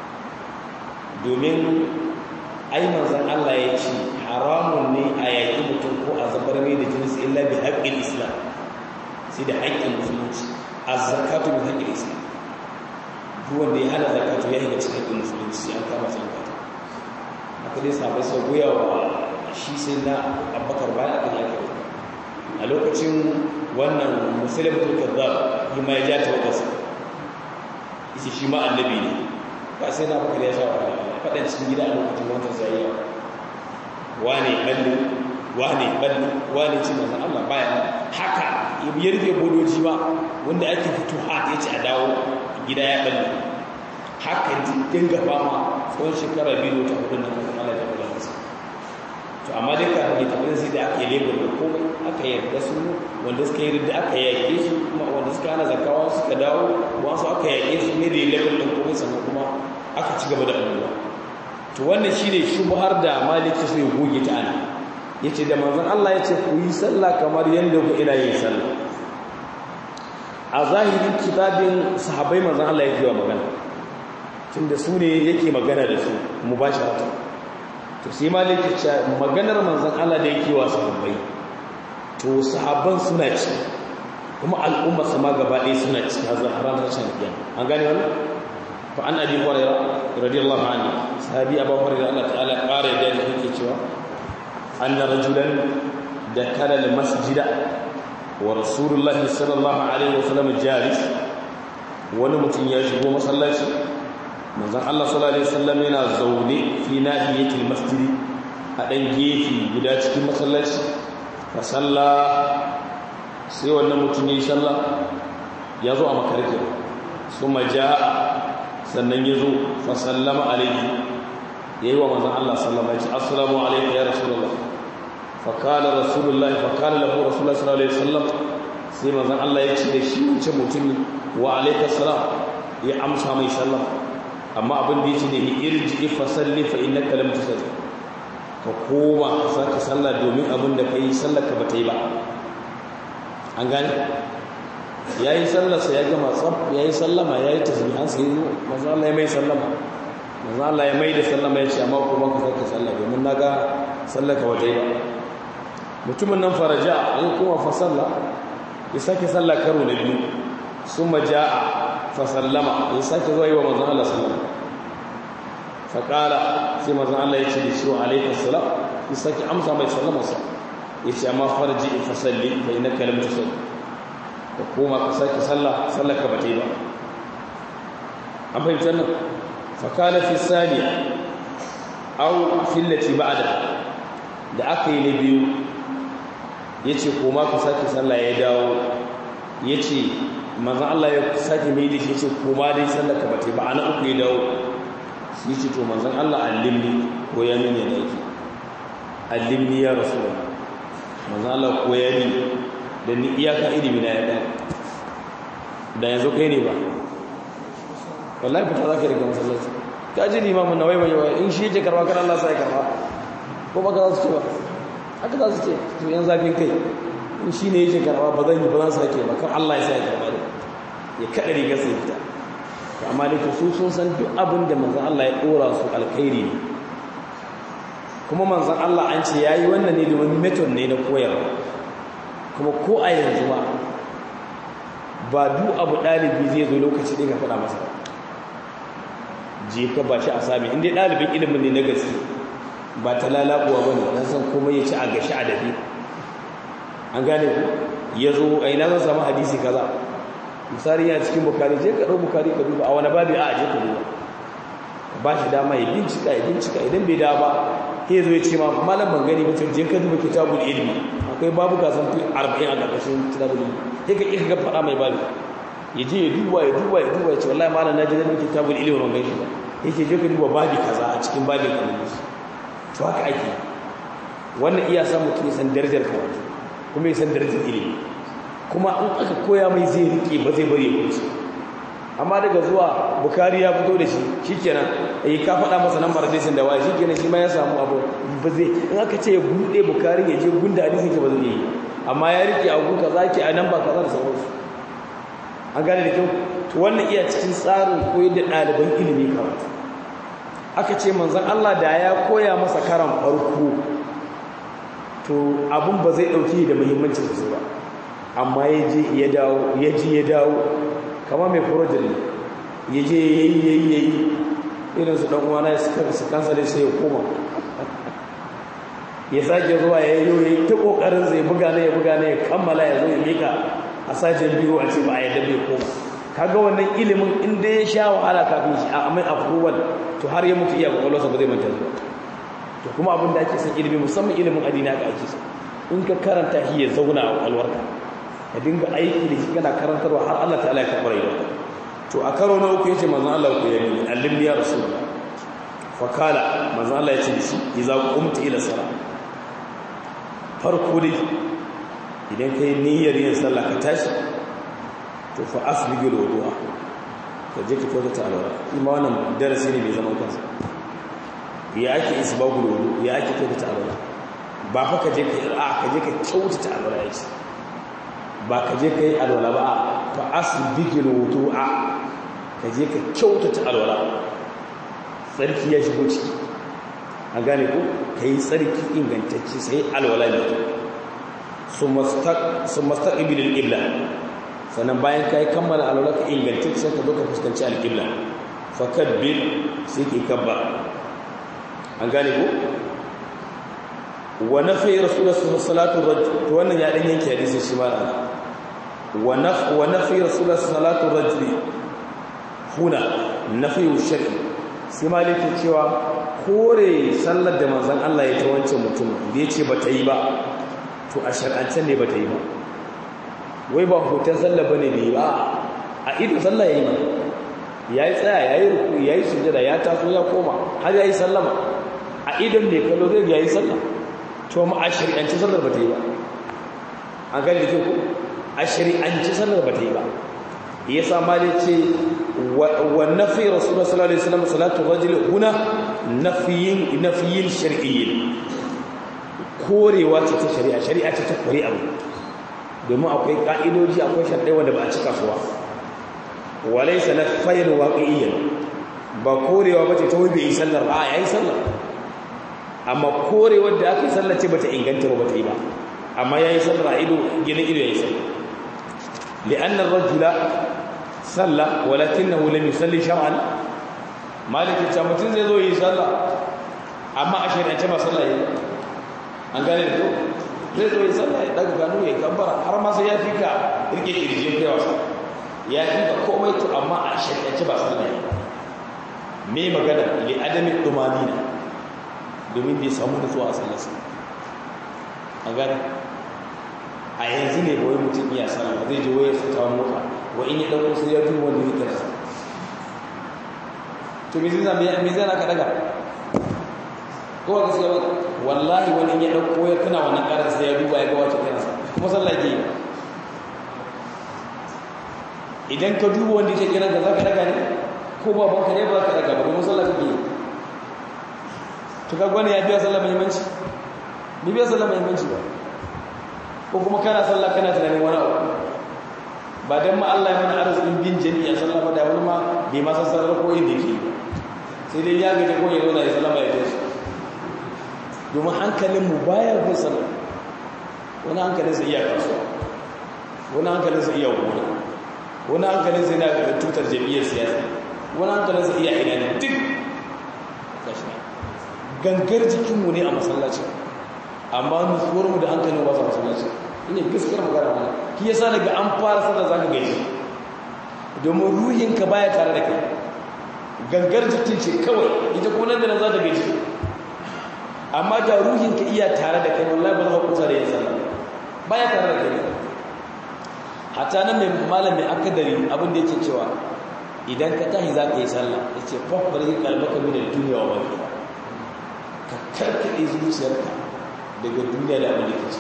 domin ai manzon Allah ya ce haramun ne a yaƙi mutum ko a zabar mai da jinsi illa bi haƙƙin islam sai da haƙƙin musulunci az-zakatu bi haƙƙin islam duk wanda ya hana zakatu ya shiga cikin haƙƙin musulunci sai an kama sai zakatu aka dai sabai sau goya wa shi sai na abbakar bayan aka yi aka a lokacin wannan musulun turkar yi ma ya ja ta wakarsa isi shi ma annabi ne ba sai na bakar ya sha wa faɗin cikin gida a lokacin wancan sai yawa wane kalli wane balli wane ce manzan Allah baya haka ya rufe bodoji ba wanda ake fito ha ya ce a dawo gida ya balli haka dinga fama tsawon shekara biyu ta hudu na manzan Allah ya kula masa to amma dai ka ne tabbin sai da aka yi lebur da komai aka yarda su wanda suka yi da aka yaƙe su kuma wanda suka hana zakawa suka dawo wasu aka yaƙe su ne da yi lebur da komai sannan kuma aka ci gaba da annoba to wannan shine shubhar da maliki sai ya goge ta ana yace da manzon Allah yace ku yi sallah kamar yanda ku ina yin sallah a zahirin kitabin sahabbai manzon Allah yake wa magana tunda su ne yake magana da su mubasharatan to sai maliki ce maganar manzon Allah da yake wa sahabbai to sahabban suna ci kuma al'umma sama gaba ɗaya suna ci har ranar shan biyan an gane wannan fa an abi hurairah radiyallahu anhu sahabi abu hurairah Allah ta'ala ƙara da yake cewa anna rajulan dakala al-masjida wa rasulullahi sallallahu alaihi wasallam jalis wani mutum ya shigo masallaci manzon Allah sallallahu alaihi wasallam yana zaune fi nahiyatil masjid a dan gefe guda cikin masallaci fa salla sai wannan mutum ya salla ya zo a makarke kuma jaa sannan ya zo fa sallama alaihi yayi wa manzon Allah sallama ya ce assalamu alayka ya rasulullah fa qala rasulullah fa qala lahu rasulullah sallallahu alaihi wasallam sai manzon Allah ya ce da shi mutum wa alayka salam ya amsa mai sallama amma abin da ya ce ne irji fa salli fa innaka lam tusalli ka koma ka sake sallah domin abin da kai sallar ka bata yi ba an gane yayi sallar sa ya gama tsaf yayi sallama yayi tasbihan sai manzo Allah ya mai sallama manzo Allah ya mai da sallama ya ce amma kuma ka sake sallah domin naga sallar ka bata yi ba mutumin nan faraja ya kuma fa sallah ya sake sallah karo na biyu summa jaa fasallama ya sake zuwa yi wa manzan Allah sallama faƙala sai manzan Allah ya ce da shi wa alaikar salam ya sake amsa mai sallamarsa ya ce amma farji in fasalli fa ina kalam ta salli ka koma ka sake sallah sallah ka bata yi ba an fahimtar nan faƙala fi saniya au fillati ba'da da aka yi na biyu ya ce koma ka sake sallah ya dawo ya ce manzan Allah ya sake mai da shi ce koma dai sallaka ba ta ba ana uku ya dawo shi ce to manzan Allah allimni ko ya nune da yake allimni ya rasu da manzan Allah ko ya ni da ni iyaka ilimi na ya ɗan da yanzu kai ne ba wallahi fita za ka riga masallaci ka ji limamin na wai wai in shi yake karba kan Allah sai karba ko ba ka za su ce ba haka za su ce to yan zafin kai in shi ne yake karba ba zan yi ba zan sake ba kan Allah ya sa ya karba da ya kada rigar sai fita amma da su sun san duk abin da manzon Allah ya dora su alkhairi ne kuma manzon Allah an ce yayi wannan ne domin method ne na koyarwa kuma ko a yanzu ba ba duk abu dalibi zai zo lokaci ɗaya ka faɗa masa je ka ba shi a sami inda ɗalibin ilimin ne na gaske ba ta lalabuwa ba ne don san komai ya ci a gashi a dafi an gane ku ya zo a ina zan samu hadisi kaza misali yana cikin bukari je ka ɗau bukari ka duba a wani babi a je ka duba ba shi dama ya bincika ya bincika idan bai da ba ya zo ya ce ma malam ban gani mutum je ka duba kitabul ilmi akwai babu ka san fi arba'in a ƙarƙashin kitabul ilmi ya ka ƙi ga faɗa mai babi ya je ya duba ya duba ya duba ya ce wallahi malam na ji ganin kitabul ilmi ban gani ba yake je ka duba babi kaza a cikin babin kalmi to haka ake wannan iya san mutum ya san darajar karatu kuma ya san darajar ilimi kuma in aka koya mai zai rike ba zai bari ya kuce amma daga zuwa bukari ya fito da shi shikenan eh ka faɗa masa nan hadisin da wai shikenan shi ma ya samu abu ba zai in aka ce ya bude bukari ya je gunda hadisin ke ba zai yi amma ya rike abu kaza ke a nan ba kaza da sauransu an gane da kyau to wannan iya cikin tsarin koyar da ɗaliban ilimi karatu aka ce manzon Allah da ya koya masa karan farko to abun ba zai ɗauki da muhimmancin su ba amma ya je ya dawo ya ji ya dawo kama mai project ne ya je ya yi ya yi ya yi irin su ɗan'uwana ya suka su kansa dai sai ya koma ya sake zuwa ya yi ya yi ta ƙoƙarin zai buga ne ya buga ne ya kammala ya zo ya mika a sashen biyu a ce ba a yadda bai koma kaga wannan ilimin inda ya sha wahala kafin shi a amai approval to har ya mutu iya kwakwalwarsa ba zai manta zuwa to to kuma abin da ake son ilimi musamman ilimin addini haka ake so in ka karanta shi ya zauna a alwarka ka dinga aiki da shi kana karantarwa har Allah ta'ala ya karɓar yau to a karo na uku yace manzon Allah ku yi allimni ya rasulullah fa kala manzon Allah ya ce shi idza qumta ila salat farko dai idan kai niyyar yin sallah ka tashi to fa asbigil wudu'a ka je ka kyautata alwala ima wannan darasi ne mai zaman kansa ya ake isbagul wudu ya ake kyautata alwala ba fa ka je ka a ka je ka kyautata alwala yake ba ka je ka yi alwala ba fa asbigil wudu'a ka je ka kyautata alwala tsarki ya shigo ciki an gane ko ka yi tsarki ingantacce sai alwala ne su mastaqbil al-qibla sannan bayan ka yi kammala alwala ka ingantacce sai ka zo ka fuskanci al-qibla fa kabbir sai ki kabba an gane ko wa nafi rasulullahi sallallahu alaihi wasallam wannan ya dan yanke hadisi shi ma wa naf wa nafi rasulullahi sallallahu alaihi wasallam huna nafi shar'i sai malike cewa kore sallar da manzon Allah ya ta wancan mutum da yace bata yi ba to a shar'ance ne bata yi ba wai ba hoton sallar bane ne ba a ido sallah yayi ba yayi tsaya yayi ruku yayi sujada ya taso ya koma har yayi sallama a idon ne kallo zai yayi sallah to mu a shari'ance sallar bata yi ba an gani da ku a shari'ance sallar bata yi ba yasa malai ce wa nafi rasulullah sallallahu alaihi wasallam salatu rajul huna nafiyin nafiyin shar'iyyin korewa ce ta shari'a shari'a ce ta kore abu domin akwai ka'idoji akwai sharɗai wanda ba a cika suwa walaysa nafayan waqi'iyyan ba korewa bace ta wai bai yi sallar ba yayi sallar amma korewar da aka yi sallar ce bata inganta ba bata yi ba amma yayi sallar a ido gina ido yayi sallar li'anna ar-rajula salla walakinahu lam yusalli shar'an maliki ta mutun zai zo yi sallah amma a shari'ance ba sallah yi an gane da to zai zo yi sallah ya daga gano ya kabbara har ma sai ya fi ka rike kirjin kai wasa ya fi ka komai to amma a shari'ance ba sallah yi me magana li adami dumanina domin bai samu nutsuwa a sallarsa an gane a yanzu ne wai mutum iya sallah zai je wayar su kawo mota wa in ya dauko sai ya duba wanda yake rasa to me zai zama me zai naka daga ko ga gaskiya ba wallahi wani in ya dauko ya kana wannan karar sai ya duba ya ga wace kana kuma sallah ke idan ka duba wanda yake kiran ka zaka daga ne ko baban ka ne ba ka daga ba kuma sallah kake to ka gwani ya biya sallah muhimmanci ni biya sallah muhimmanci ba ko kuma kana sallah kana tunanin wani abu ba dan ma Allah ya mana arzikin bin jami'a sallah ba da wani ma bai ma san sallar ko inda yake sai dai ya gaje ko ya zo da ya sallama ya tashi domin hankalin mu baya bin sallah wani hankalin sa iya kasuwa wani hankalin sa iya gona wani hankalin sa yana tutar jami'ar siyasa wani hankalin sa iya ina ne duk gashi gangar jikinmu ne a masallaci amma nutsuwarmu da hankalin ba su masallaci ina gaskiyar magana mana ki yasa daga an fara sallar zaka gaji domin ruhinka baya tare da kai gangar jikin ce kawai ita kuma nan da nan za ta gaji amma da ruhinka iya tare da kai wallahi ba za ku kusa da yin sallah baya tare da kai hatta nan mai malamin akadari abin da yake cewa idan ka tashi za ka yi sallah yace fa bari kalbaka min ad-dunya wa ma fiha ka karkade zuciyarka daga duniya da abin da ke ce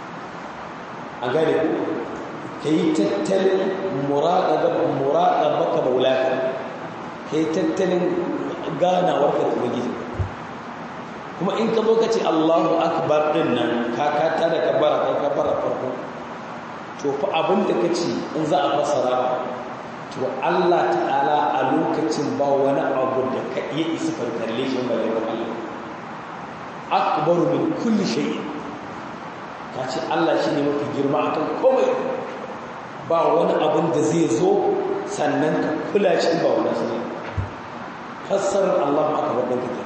a gane ku ka yi tattalin muraƙabaka maulaka ka yi tattalin ganawarka da ubangiji kuma in ka zo ka ce allahu akbar ɗin nan ka kata da kabara kai kabara farko to fa abin da ka ce in za a fasara to allah ta'ala a lokacin ba wani abu da ka iya isa farkalle shi ba da Allah akbaru min kulli shay'in ka ce Allah shi ne mafi girma akan komai ba wani abin da zai zo sannan ka kula shi ba wani shi fassarar Allah akbar ɗin kake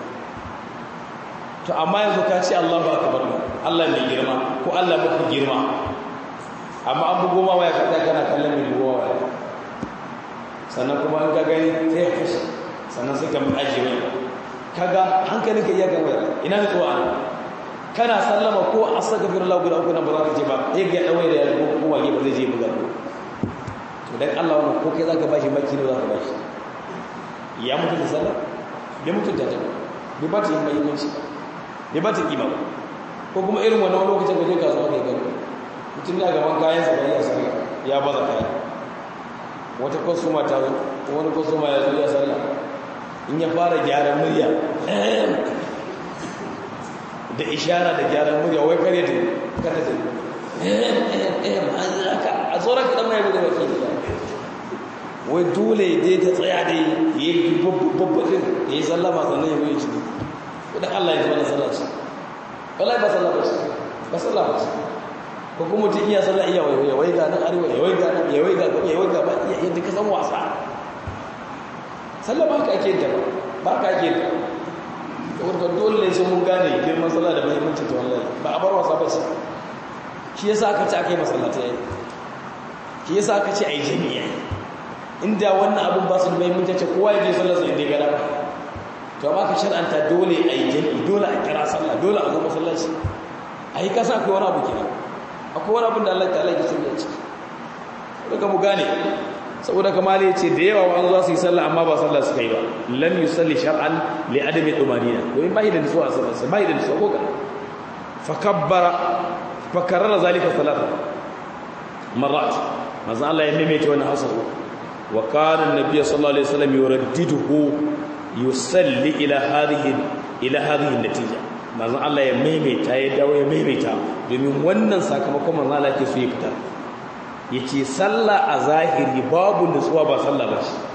to amma yanzu ka ce Allah akbar Allah mai girma ko Allah mafi girma amma an bugo ma waya ka tsaya kana kallon mai bugo waya sannan kuma an ka gani sai ya kashe sannan sai ka mu ajiye mai kaga hankalinka iya gama ina da tsowa kana sallama ko astaghfirullah guda uku nan ba za ka je ba sai ga dawai da yaro ko wage ba zai je buga ko to dan Allah wannan ko kai zaka bashi maki ne zaka bashi ya mutu da sallah bai mutu da ta bai ba ta yin muhimmanci bai ba ta kima ko kuma irin wannan lokacin da je kasuwa kai gani mutum da gaban kayan sa bai ya sallah ya baza kaya wata kwasuma ta zo wani kwasuma ya zo ya sallah in ya fara gyaran murya da ishara da gyaran murya wai kare da kada da a tsoron kaɗan mai bude wakil wai dole dai ta tsaya da ya yi babbaɗin ya yi sallama sannan ya yi ciki idan allah ya zama na sallaci wallahi ba sallama ce ba sallama ce ko kuma mutum iya sallah iya wai wai ga nan arewa ya wai ga nan ya wai ga gaba ya wai ga ba iya yadda ka san wasa sallah ba ka ake ta ba ka ake ta wadda dole ne sai mun gane girman sallah da muhimmanci ta wallahi ba a bar wasa ba ce shi yasa aka ce aka yi masallata yayi shi yasa aka ce ai jami'a inda wannan abun ba su da muhimmanci ce kowa ya je sallar sa inda ya gada ba to amma ka shar'anta dole ai jami'i dole a kira sallah dole a zo masallaci ai ka sa akwai wani abu kenan akwai wani abin da Allah ta'ala ya sanya ciki daga mu gane saboda kamar ya ce da yawa wani za su yi sallah amma ba sallah suka yi ba lam yusalli shar'an li adami tumanina domin ba da nutsuwa a sallarsa ba da nutsuwa ko kana fa kabbara fa karrara zalika salata marrat manzo Allah ya maimaita wannan hausa wa kana annabi sallallahu alaihi wasallam yuraddiduhu yusalli ila hadhihi ila hadhihi natija manzo Allah ya maimaita ya dawo ya maimaita domin wannan sakamakon manzo Allah ke so ya fitar yace sallah a zahiri babu nutsuwa ba sallah ba shi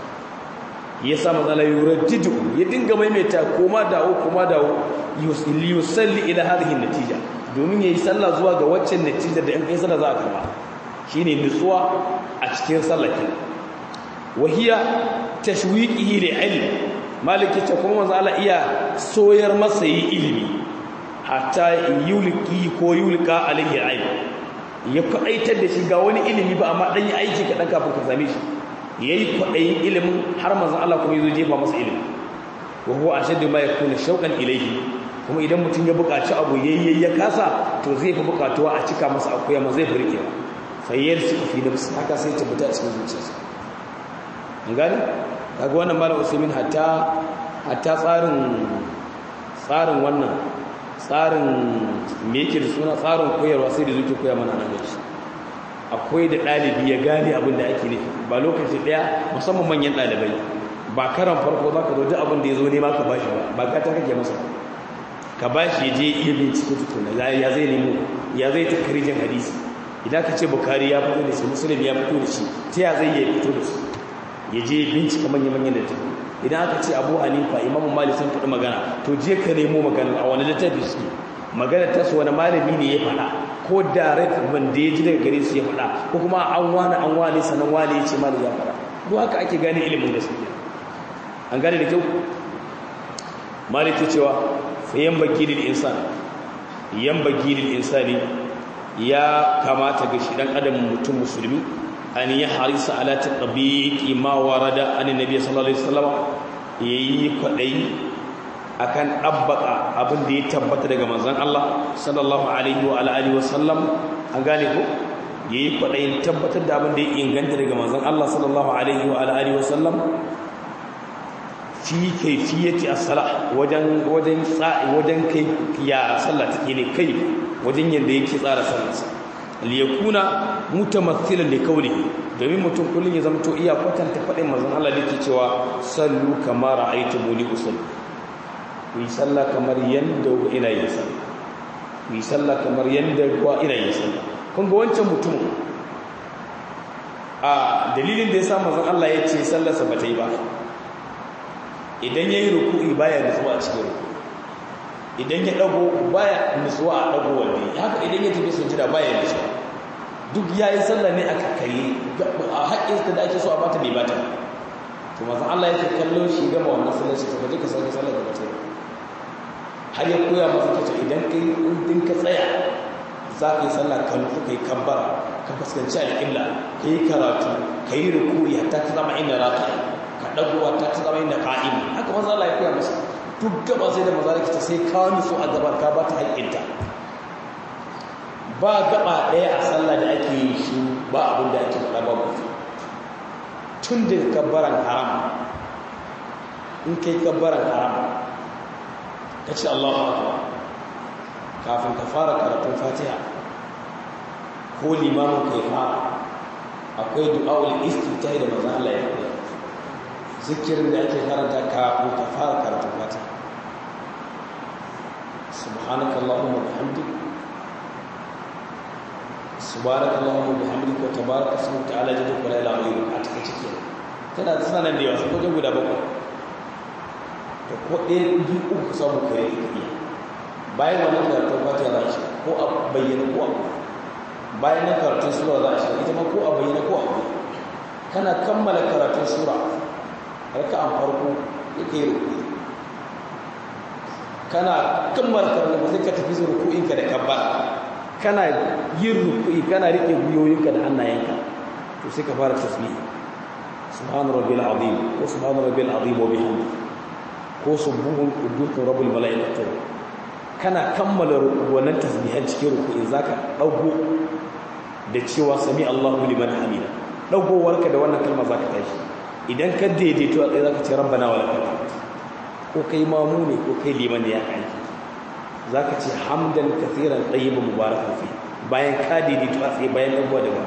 yasa manzo Allah yuraddidu ya dinga maimaita koma dawo koma dawo yusalli yusalli ila hadhihi natija domin yayi sallah zuwa ga waccan natija da in kai sallah za a karba shine nutsuwa a cikin sallah kin wahiya tashwiqihi li ilm maliki ta kuma manzo Allah iya soyar masa yi ilimi hatta yulki ko yulka alayhi ilm ya kwaɗaitar da shi ga wani ilimi ba amma ɗan yi aiki kaɗan kafin ka same shi ya yi kwaɗayin ilimin har manzan Allah kuma ya zo jefa masa ilimi wa huwa ashaddu ma yakuna shauqan ilayhi kuma idan mutum ya buƙaci abu yayye ya kasa to zai fi buƙatuwa a cika masa akuya ma zai furke fa yarsi fi nafsi haka sai ta fita a cikin zuciyarsa an gane kaga wannan malam Usaimin hatta hatta tsarin tsarin wannan tsarin me yake da suna tsarin koyarwa sai da zuke koya mana nan shi akwai da ɗalibi ya gane abin da ake nufi ba lokaci ɗaya musamman manyan ɗalibai ba karan farko za ka zo duk abin da ya zo nema ka bashi ba ba ka ta kake masa ka bashi ya je iya bincike tukuna ya zai nemo ya zai ta karijin hadisi idan ka ce bukari ya fito da shi musulmi ya fito da shi ta ya zai ya fito da su ya je bincika manya-manyan da tafi idan aka ce abu hanifa imamu malik sun faɗi magana to je ka nemo magana a wani littafi su magana ta su wani malami ne ya faɗa ko direct wanda ya ji daga gare su ya faɗa ko kuma an wani an wani sanan wani ya ce malik ya faɗa ko haka ake gane ilimin da suke an gane da kyau malik ta cewa fa yan bagilil insan yan bagilil insani ya kamata ga shi dan adam mutum musulmi an yi harisa ala taqbiqi ma warada an nabi sallallahu alaihi wasallam yayi kwadai akan dabbaka abin da ya tabbata daga manzon Allah sallallahu alaihi wa alihi wasallam an gane ko yayi kwadai tabbatar da abin da ya inganta daga manzon Allah sallallahu alaihi wa alihi wasallam fi kayfiyati as-salah wajen wajen wajen kai ya sallah take ne kai wajen yanda yake tsara sallarsa liyakuna mutamathilan li qawlihi domin mutum kullun ya zamto iya kwatanta fadin manzon Allah da yake cewa sallu kama ra'aytumuni usalli ku yi sallah kamar yanda ina yin sallah ku yi sallah kamar yanda kuwa ina yin sallah kun ga wancan mutum a dalilin da yasa manzon Allah ya ce sallarsa ba ta yi ba idan yayi ruku'i baya nutsuwa a cikin ruku'i idan ya dago baya nutsuwa a dago wanda haka idan ya tafi sujada baya nutsuwa duk yayi sallah ne a kakkare a haƙƙinsa da ake so a bata bai bata to manzon Allah yake kallon shi gama wannan sallar shi kaje ka sauke sallar da bace har ya koya masa kace idan kai din ka tsaya za ka yi sallah ka nufi kai kabbara ka fuskanci alƙibla ka yi karatu ka yi rukuri hatta ka zama inda raka ka dagowa ta ta zama inda qa'im haka manzo Allah ya koya masa duk gaba sai da manzo Allah sai ka nutsu a gaban ka ba ta haƙƙinta ba gaba ɗaya a sallah da ake yi shi ba abin da ake faɗa ba mutu tun da kabbaran haram in kai kabbaran haram ka ce Allahu akbar kafin ka fara karatun fatiha ko limamin kai fara akwai du'a'ul istiftahi da manzon Allah ya koya zikirin da ake karanta kafin ka fara karatun fatiha subhanakallahumma wa bihamdika subhanaka allahumma bihamdika wa tabaraka ismuka ta'ala jadduka la ilaha illa anta take ciki tana da sanan da yawa sai wajen guda bakwai to ko ɗaya biyu uku samu kare ka iya bayan wannan karatun fatiha za shi ko a bayyana ko a bayan na karatun sura za shi ita ma ko a bayyana ko a kana kammala karatun sura raka'an farko yake ruku kana kammala karatun sai ka tafi ruku'inka da kabbara kana yin rukui kana rike guyoyinka da hannayenka to sai ka fara tasbih subhana rabbil azim ko subhana rabbil azim wa bihamdi ko subbuhun quddus rabbul malaikatu kana kammala wannan tasbihan cikin rukui zaka dago da cewa sami Allahu liman hamida dagowarka da wannan kalma zaka tashi idan ka daidaito a tsaye zaka ce rabbana wa lakal ko kai mamu ne ko kai liman ne ya aiki za ka ce hamdan kathiran ɗayyibin mubarakan fi bayan ka daidaito a tsaye bayan abuwa da ba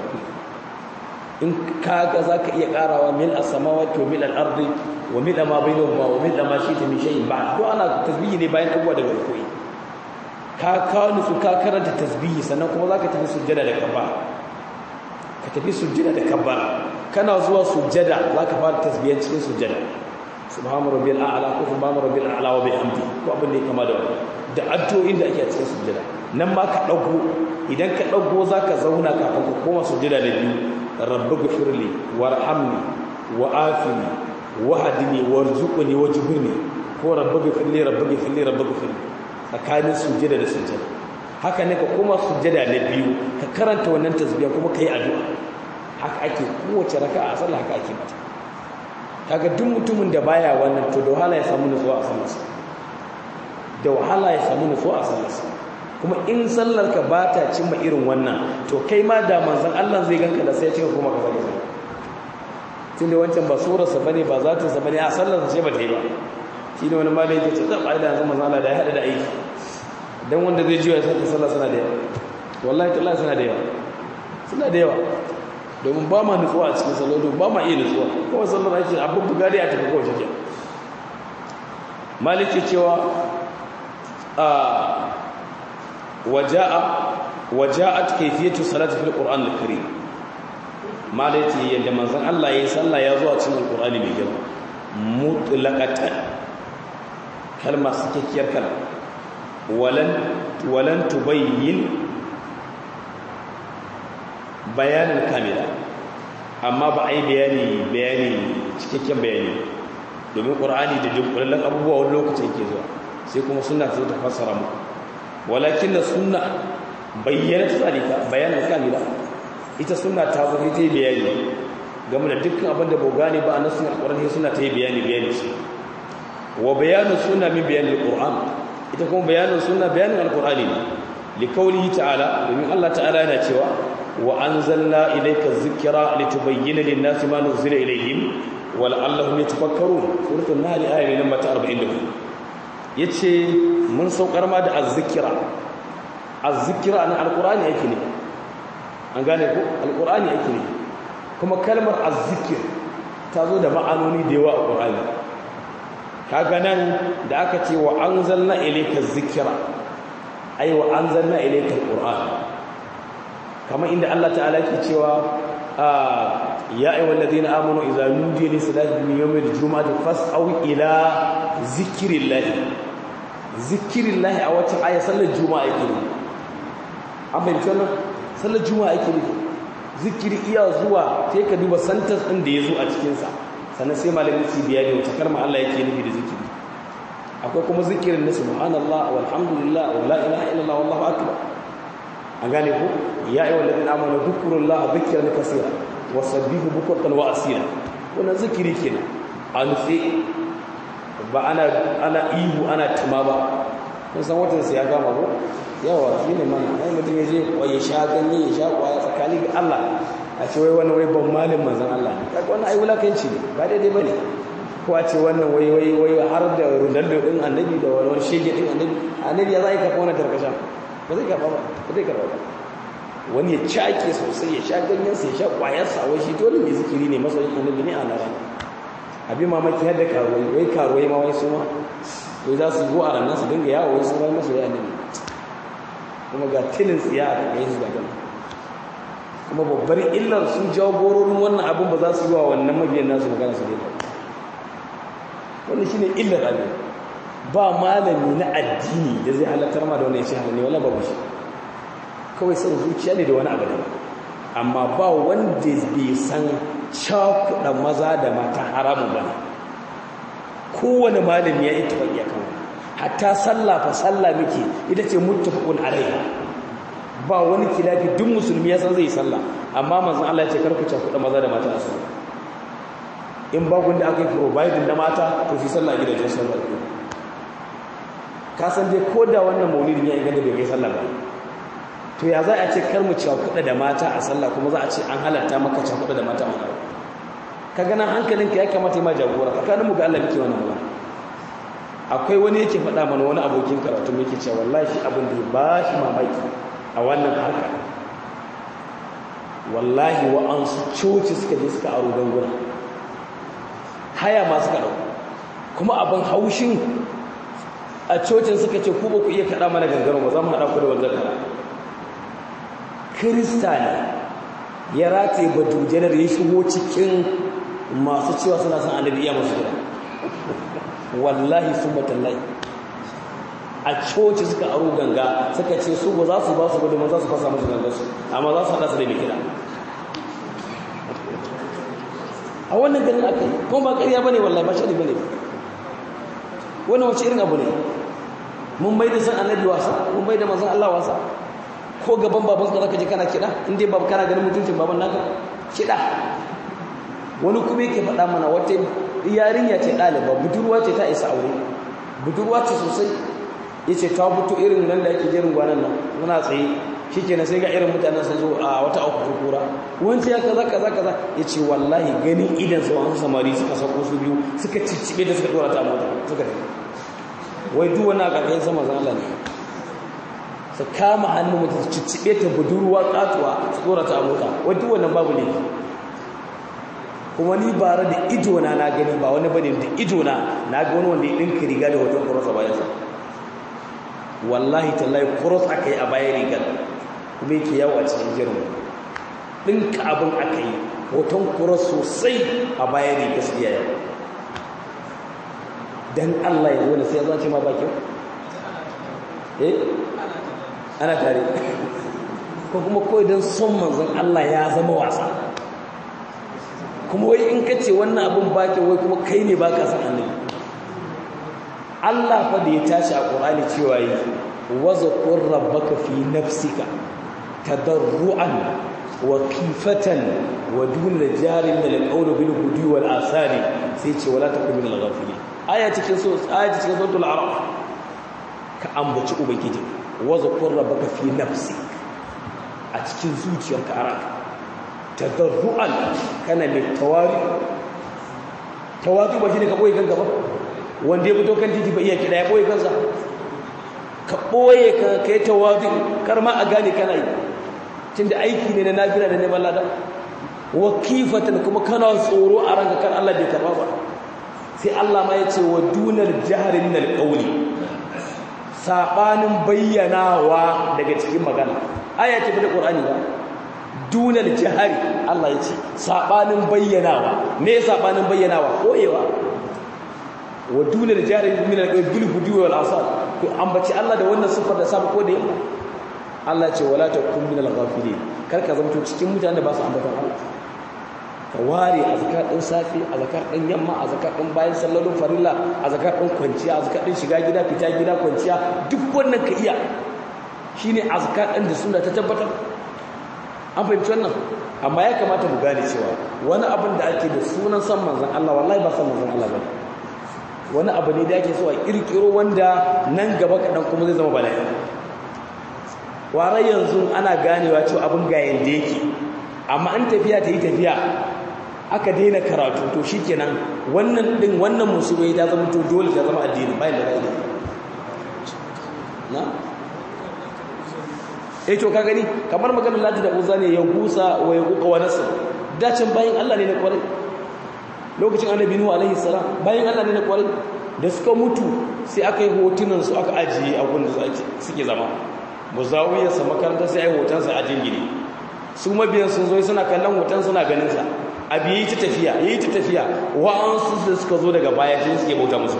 in ka ga za ka iya ƙarawa mil a samawa to mil al'ardi wa mil a ma bai da wa mil a ma shi ta mishayi ba to ana tasbihi ne bayan abuwa da barkoyi ka kawo nutsu ka karanta tasbihi sannan kuma za ka tafi sujjada da kabba ka tafi sujjada da kabba kana zuwa sujjada za ka fara tasbiyan cikin sujjada subhana rabbil a'la ko subhana rabbil a'la wa bihamdi ko abin da ya kama da wannan da addu'o'in da ake a cikin sujjada nan ma ka dago idan ka dago zaka zauna kafin ka koma sujjada da biyu rabbi ghfirli warhamni wa afini wa hadini warzuqni wajburni ko rabbi ghfirli rabbi ghfirli rabbi ghfirli tsakanin sujjada da sujjada haka ne ka koma sujjada na biyu ka karanta wannan tasbiya kuma kai addu'a haka ake kowace raka'a a sallah haka ake mata kaga duk mutumin da baya wannan to da wahala ya samu nutsuwa a sallarsa da wahala ya samu nutsuwa a sallarsa kuma in sallar ka ba ta cimma irin wannan to kai ma da manzon Allah zai ganka da sai ya cika kuma ka zage tunda wancan ba surarsa bane ba zatin sa bane a sallarsa ce ba ta yi ba shi ne wani malai yake ce zaba da yanzu manzon Allah da ya hada da aiki dan wanda zai jiya sai sallar sana da yawa wallahi tallahi suna da yawa suna da yawa domin ba ma nutsuwa a cikin salolo ba ma iya nutsuwa kawai sallar ake abin bugari a tafi kawai shi maliki cewa a waja'a waja'at kayfiyatu salati fil qur'an al-karim maliki yadda manzon Allah yayin sallah ya zo a cikin al-qur'ani mai girma mutlaqatan kalma sakakkiyar kalma walan walan tubayyin bayanin kamila amma ba a yi bayani bayani cikakken bayani domin ƙur'ani da dunkulallen abubuwa wani lokacin ke zuwa sai kuma suna ta ta fassara muku walakin da suna bayyana ta tsarika bayanin kamila ita suna ta zo ta yi bayani game da dukkan abin da ba gane ba a nasu alƙur'ani suna ta yi bayani bayani su wa bayanin suna min bayanin alƙur'an ita kuma bayanin suna bayanin alƙur'ani ne likaulihi ta'ala domin Allah ta'ala yana cewa وأنزلنا إليك الذكرى لتبين للناس ما نزل إليهم ولعلهم يتفكرون سورة النهل آية لما تأربعين لهم yace mun saukar ma da azzikira azzikira na alqur'ani yake ne an gane ko alqur'ani yake ne kuma kalmar azzikir ta zo da ma'anoni da yawa a qur'ani kaga nan da aka ce wa anzalna ilayka zikra ay wa anzalna ilayka alqur'an kamar inda Allah ta'ala ke cewa ya ayyuhal ladina amanu idza nudiya lis salati min yawmil jumu'ati fas'au ila zikrillah zikrillah a wata aya sallar juma'a yake ne an bayyana wannan sallar juma'a yake ne zikiri iya zuwa sai ka duba santas din da yazo a cikin sa sannan sai malamin su biya da wata kalma Allah yake nufi da zikiri akwai kuma zikirin na subhanallah walhamdulillah wa la ilaha illallah wallahu akbar an gane ku ya yi wallazi amana dhukrullah dhikran kaseera wasabbihu bukratan wa asila wannan zikiri kenan a nutse ba ana ana ihu ana tuma ba kun san watan sai ya gama ko yawa shi ne mana ai mutum ya je ya sha ganye ya sha kwaya tsakani ga Allah a ce wai wannan wai ban malin manzon Allah ne kaga wannan ai wulakanci ne ba daidai bane ko a ce wannan wai wai wai har da Ronaldo din annabi da wani shege din annabi annabi ya zai kafa wannan tarkasha ba zai kafa ba ba zai kafa ba wani ya cake sosai ya sha ganyen sa ya sha kwayar sa wai shi dole mai zikiri ne masoyin annabi ne a nan abin mamaki har da karuwai wai karuwai ma wai su ma wai za su zo a ranar su dinga yawo wai su bai masoyi annabi kuma ga tilin tsiya a kai su gagan kuma babbar illar sun jagororin wannan abin ba za su yi wa wannan mabiyan nasu magana su daidai wannan shine illar abin ba malami na addini da zai halattar ma da wani ya ce halal ne wala babu shi kawai san zuciya ne da wani abu da amma ba wanda bai san cakuɗa maza da mata haramun ba ne kowane malami ya yi taɓa kan hatta sallah fa sallah muke ita ce muttafaqun alaiha ba wani kilafi duk musulmi ya san zai sallah amma manzon Allah ya ce kar ku cakuɗa maza da mata a sallah in ba gunda aka yi providing na mata to shi sallah gidajen sallah ko ka san dai ko da wannan maulidin ya inganta bai kai sallah ba to ya za a ce kar mu cakuɗa da mata a sallah kuma za a ce an halatta maka cakuɗa da mata a sallah ka ganin hankalinka ya kamata ya ma jagora tsakanin mu ga Allah muke wannan magana akwai wani yake faɗa mana wani abokin karatu yake cewa wallahi shi abin da ya ba shi mamaki a wannan harka wallahi wa'ansu coci suka je suka aro ganguna haya ma suka ɗau kuma abin haushin a cocin suka ce ku ba ku iya kaɗa mana gangaren ba za mu haɗa ku da wanzar kara kirista ne ya rataye badujanar ya shigo cikin masu cewa suna son annabi iya masu gida wallahi sun matallahi a coci suka aro ganga suka ce su ba za su ba su ba domin za su fasa musu gangar su amma za su haɗa su da mai kira a wannan garin aka yi kuma ba ƙarya ba ne wallahi ba shi ne ba ne wannan wace irin abu ne mun bai da san annabi wasa mun bai da manzon Allah wasa ko gaban baban ka zaka je kana kiɗa in dai babu kana ganin mutuncin baban naka kiɗa wani kuma yake faɗa mana wata yarinya ce ɗaliba budurwa ce ta isa aure budurwa ce sosai ya ce ta fito irin nan da ake jerin gwanan nan muna tsaye shi ke sai ga irin mutanen sun zo a wata auku kurkura wancan ya kaza kaza kaza ya ce wallahi ganin idan su wani samari suka sauko su biyu suka ciccibe da suka dora ta mota suka tafi wai duk wani a ƙarƙashin sama zan Allah ne su kama hannun mutum su ciccibe ta budurwa katuwa su dora ta mota wai duk wannan babu ne kuma ni bara da idona na gani ba wani bane da idona na ga wani wanda ya dinka riga da hoton cross a bayansa wallahi tallahi cross aka yi a bayan rigar kuma yake yawo a cikin jirin dinka abin aka yi hoton cross sosai a bayan rigar su iya yawo dan Allah ya zo sai ya zace ma bakin eh ana tare ko kuma kawai don son manzon Allah ya zama wasa kuma wai in ka ce wannan abin baki wai kuma kai ne baka san annabi Allah fa da ya tashi a Qur'ani cewa yi wazkur rabbaka fi nafsika tadarruan wa khifatan wa dun jarin min al-qawl bil hudi wal asari sai ce wala takun min al-ghafilin aya cikin so aya cikin suratul a'raf ka ambaci ubangiji wazkur rabbaka fi nafsika a cikin zuciyarka a ranka tadarru'an kana mai tawari tawari ba shine ka boye kanka ba wanda ya fito kan titi ba iya kida ya boye kansa ka boye ka kai tawari kar ma a gane kana yi tunda aiki ne na nafila da neman lada wa kifatan kuma kana tsoro a ranka kan Allah bai karba ba sai Allah ma ya ce wa dunar jahri min alqawli sabanin bayyanawa daga cikin magana aya ce da Qur'ani ba dunar jihari Allah ya ce saɓanin bayyanawa me saɓanin bayyanawa koyewa wa dunar jihari min al-bil hudi wal asal to ambaci Allah da wannan sifar da sabu ko da yamma Allah ce wala takun min al-ghafilin kar ka zanto cikin mutanen da ba su ambatan Allah ka ware azkar din safi azkar din yamma azkar din bayan sallalun farilla azkar din kwanciya azkar din shiga gida fita gida kwanciya duk wannan ka iya shine azkar din da sunna ta tabbatar an fahimci wannan amma ya kamata mu gane cewa wani abin da ake da sunan san manzon Allah wallahi ba san manzon Allah bane wani abu ne da ake so a kirkiro wanda nan gaba kadan kuma zai zama bala'i ware yanzu ana ganewa cewa abin ga yanda yake amma an tafiya ta yi tafiya aka daina karatu to shikenan wannan din wannan musulmai ta zama to dole ta zama addini bayan da gani na eh to ka gani kamar maganar lati da uza ne ya gusa wa ya kuka wa nasr dacin bayan Allah ne na kwarai lokacin annabi nuhu alaihi salam bayan Allah ne na kwarai da suka mutu sai aka yi hotunan su aka ajiye a gunda suke zama muzawiyar sa makarantar sai ai hoton sa a jingine su mabiyan sun zo suna kallon hoton suna ganin sa abi yi ta tafiya yi ta tafiya wa'ansu da suka zo daga baya shi suke bauta musu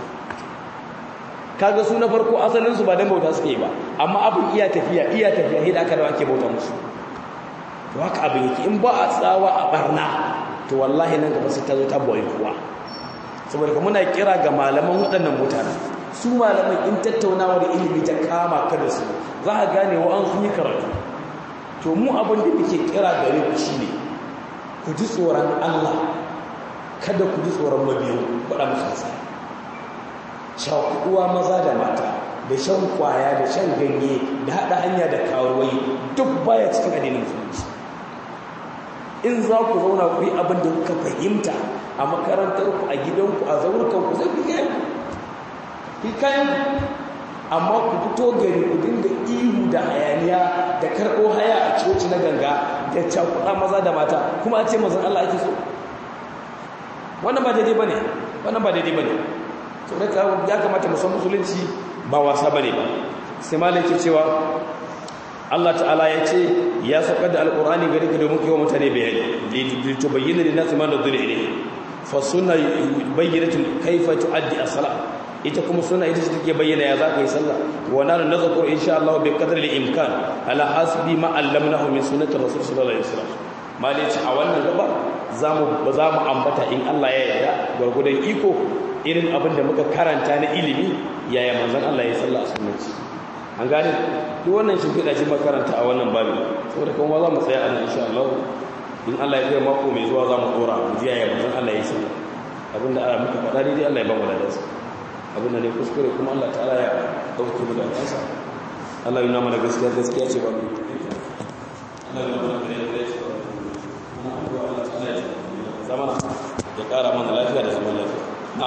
kaga su na farko asalin su ba dan bauta suke ba amma abin iya tafiya iya tafiya hida aka da ake bauta musu to haka abin yake in ba a tsawa a barna to wallahi nan gaba sai ta zo ta boye kuwa saboda kuma muna kira ga malaman waɗannan mutane su malaman in tattaunawa da ilimi ta kama ka da su za a gane wa an sun yi karatu to mu abin da muke kira gare ku shine ku ji tsoron Allah kada ku ji tsoron mabiyu faɗa musu hasara shakuwa maza da mata da shan kwaya da shan ganye da haɗa hanya da karuwai duk baya cikin addinin musulunci in za ku zauna ku yi abin da kuka fahimta a makarantar ku a gidanku a zaurukan ku zai fi kayan amma ku fito gari ku dinga ihu da hayaniya da karɓo haya a coci na ganga da cakuɗa maza da mata kuma a ce mazan Allah ake so wannan ba daidai ba ne wannan ba daidai ba ne so da ya kamata musan musulunci ba wasa ba ne ba sai malaki cewa Allah ta'ala ya ce ya saukar da alƙur'ani gari ka domin kewa mutane bayani lito bayyana da nasu ma da zuri ne fa suna bayyana kaifa tu'addi as-salat ita kuma suna ita ce take bayyana ya za ka yi sallah wa nanu nazkur insha Allah bi qadri al-imkan ala hasbi ma allamnahu min sunnati rasul sallallahu alaihi wasallam malici a wannan gaba zamu ba za mu ambata in Allah ya yarda gurgudan iko irin abin da muka karanta na ilimi yaya manzon Allah ya sallah a sunnati an gane duk wannan shi fida shi makaranta a wannan babu saboda kuma za mu tsaya a nan insha Allah in Allah ya kai mako mai zuwa za mu dora mu ji yaya manzon Allah ya sallah abinda Allah muka faɗa dai Allah ya ba mu ladansa abinda ne kuskure kuma Allah ta'ala ya dauke mu da kansa Allah yana mana gaskiya gaskiya ce ba mu Allah yana mana gaskiya ce ba mu Allah ta'ala ya zamana ya kara mana lafiya da zaman lafiya na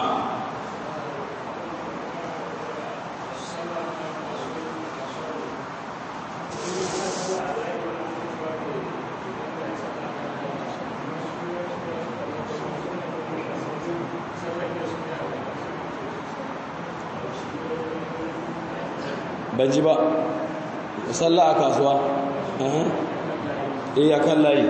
ban ji ba musalla a kasuwa eh a kan layi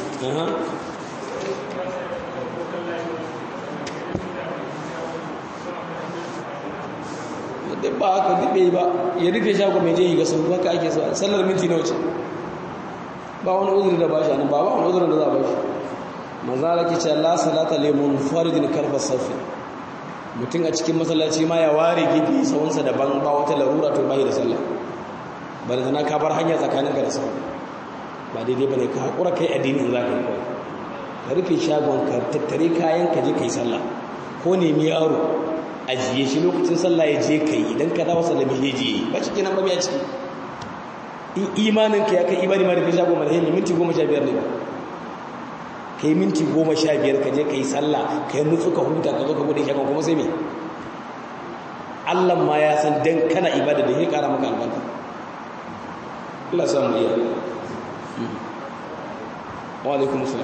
duk ba haka dube ba ya rufe shago mai je ga sun haka ake so sallar minti na wuce ba wani uzuri da ba shi ba ba wani uzurin da za a ba shi manzara ke ce la salata lemun faridin karfa safi mutum a cikin masallaci ma ya ware gefe sawunsa daban ba wata larura to bai da sallah ba da tana ka bar hanya tsakanin ka da sau ba daidai ba ne ka haƙura kai addini in za ka yi kawai ka rufe shagon ka tattare kayan ka je ka yi sallah ko nemi yaro ajiye shi lokacin sallah ya je ka yi idan ka dawo sallami ya je ba ciki nan ba ya ciki in imanin ka ya kai imani ma da kai shagon mara hanyar minti goma sha biyar ne ba ka yi minti goma sha biyar ka je ka yi sallah ka yi nutsu ka huta ka zo ka bude shagon kuma sai me Allah ma ya san dan kana ibada da ya kara maka albarka Allah sa mu iya wa alaikum salam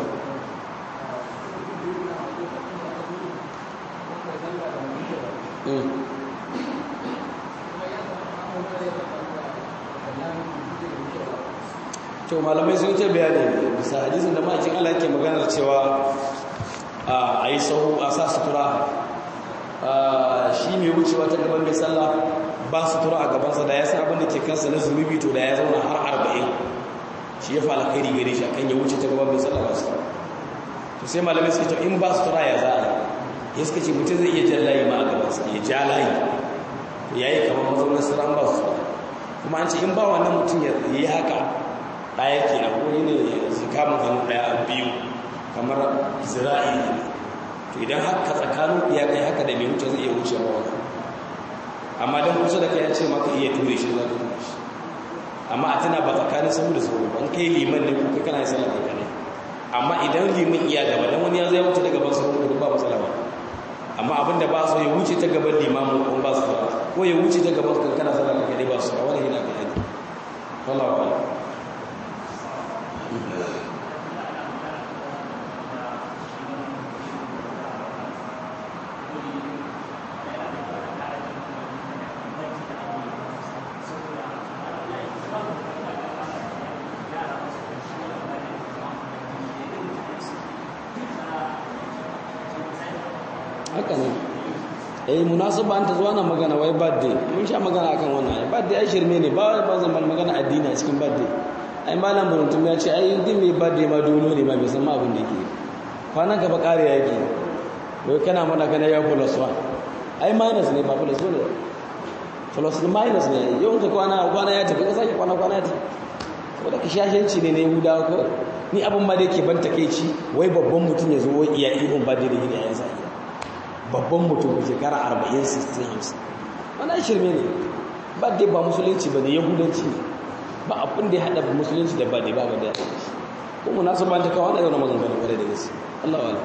to malamai sun ce bayani bisa hadisin da ma'aikin Allah yake maganar cewa a yi sahu a sa sutura shi mai wucewa ta gaban mai sallah ba sutura a gabansa da ya san abin da ke kansa na zunubi to da ya zauna har arba'in shi ya fara kai gare shi akan ya wuce ta gaban mai sallah ba su to sai malamai suka ce in ba sutura ya za a ya suka ce mutum zai iya jan layi ma a gabansa ya ja layi ya yi kamar mazaunin siran ba su kuma an ce in ba wannan mutum ya yi haka ɗaya ke na ko ne kamun hannu ɗaya a biyu kamar zira'i ne to idan haka tsakanin ya kai haka da mai wuce zai iya wuce ba wani amma don kusa da kai ya ce maka iya ture shi za ka ture shi amma a tana ba tsakanin sahu da sahu ban kai liman ne kuka kana yi sallah kai ne amma idan liman iya gaba dan wani ya zai wuce ta gaban sahu da ba matsala ba amma abinda ba so ya wuce ta gaban limamu ko ba su ba ko ya wuce ta gaban kan kana sallah kai ba su ba wani yana kai ne wallahi wallahi haka ne eh munasaba an ta zuwa na magana wai birthday mun sha magana akan wannan ai birthday ai shirme ne ba ba zan magana addini a cikin birthday ai malam buruntum ya ce ai din mai birthday ma dole ne ma bai san ma abin da yake kwanan ka ba kare yake wai kana mana kana ya plus 1 ai minus ne ba plus 1 ne plus minus ne yau ka kwana kwana ya tafi ka sake kwana kwana ya tafi saboda ka shashanci ne na yahudawa kawai ni abin ma da yake ban takeici wai babban mutum ya zo wai iya ihun birthday da gida yayin sa babban mutum da shekara 40-60 wani shirme ne ba dai ba musulunci ba ne yahudanci ne ba abin da ya haɗa musulunci da ba dai ba ba da ya haɗa shi kuma nasu ba ta kawo na yau na maganganu kwarai da gaske Allah wa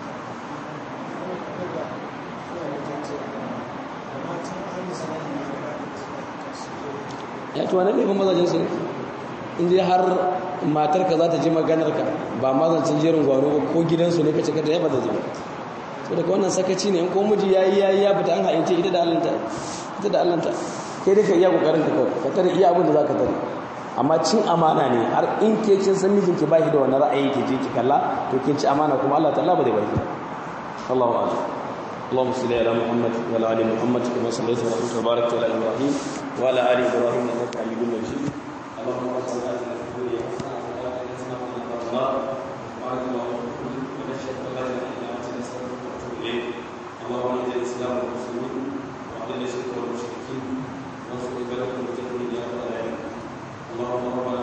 ya tuwa na laifin mazajen su in je har matarka za ta ji maganarka ba mazancin jerin gwano ko gidansu ne ka cika ta yaba da zai so daga wannan sakaci ne in ko miji yayi yayi ya fita an haince ita da allanta ita da allanta kai dai ka iya kokarin ka kawai ka tare iya abin da zaka tare amma cin amana ne har in ke kin san mijin ki bashi da wannan ra'ayi ki je ki kalla to kin ci amana kuma Allah ta'ala ba zai baki Allahu a'lam اللهم صل على محمد وعلى ال محمد كما صليت ورحمت وباركت على ابراهيم وعلى ال ابراهيم انك حميد مجيد اللهم صل على محمد وعلى ال محمد اللهم اعز الاسلام والمسلمين واذل الشرك والمشركين وانصر عبادك المجاهدين يا رب العالمين اللهم ربنا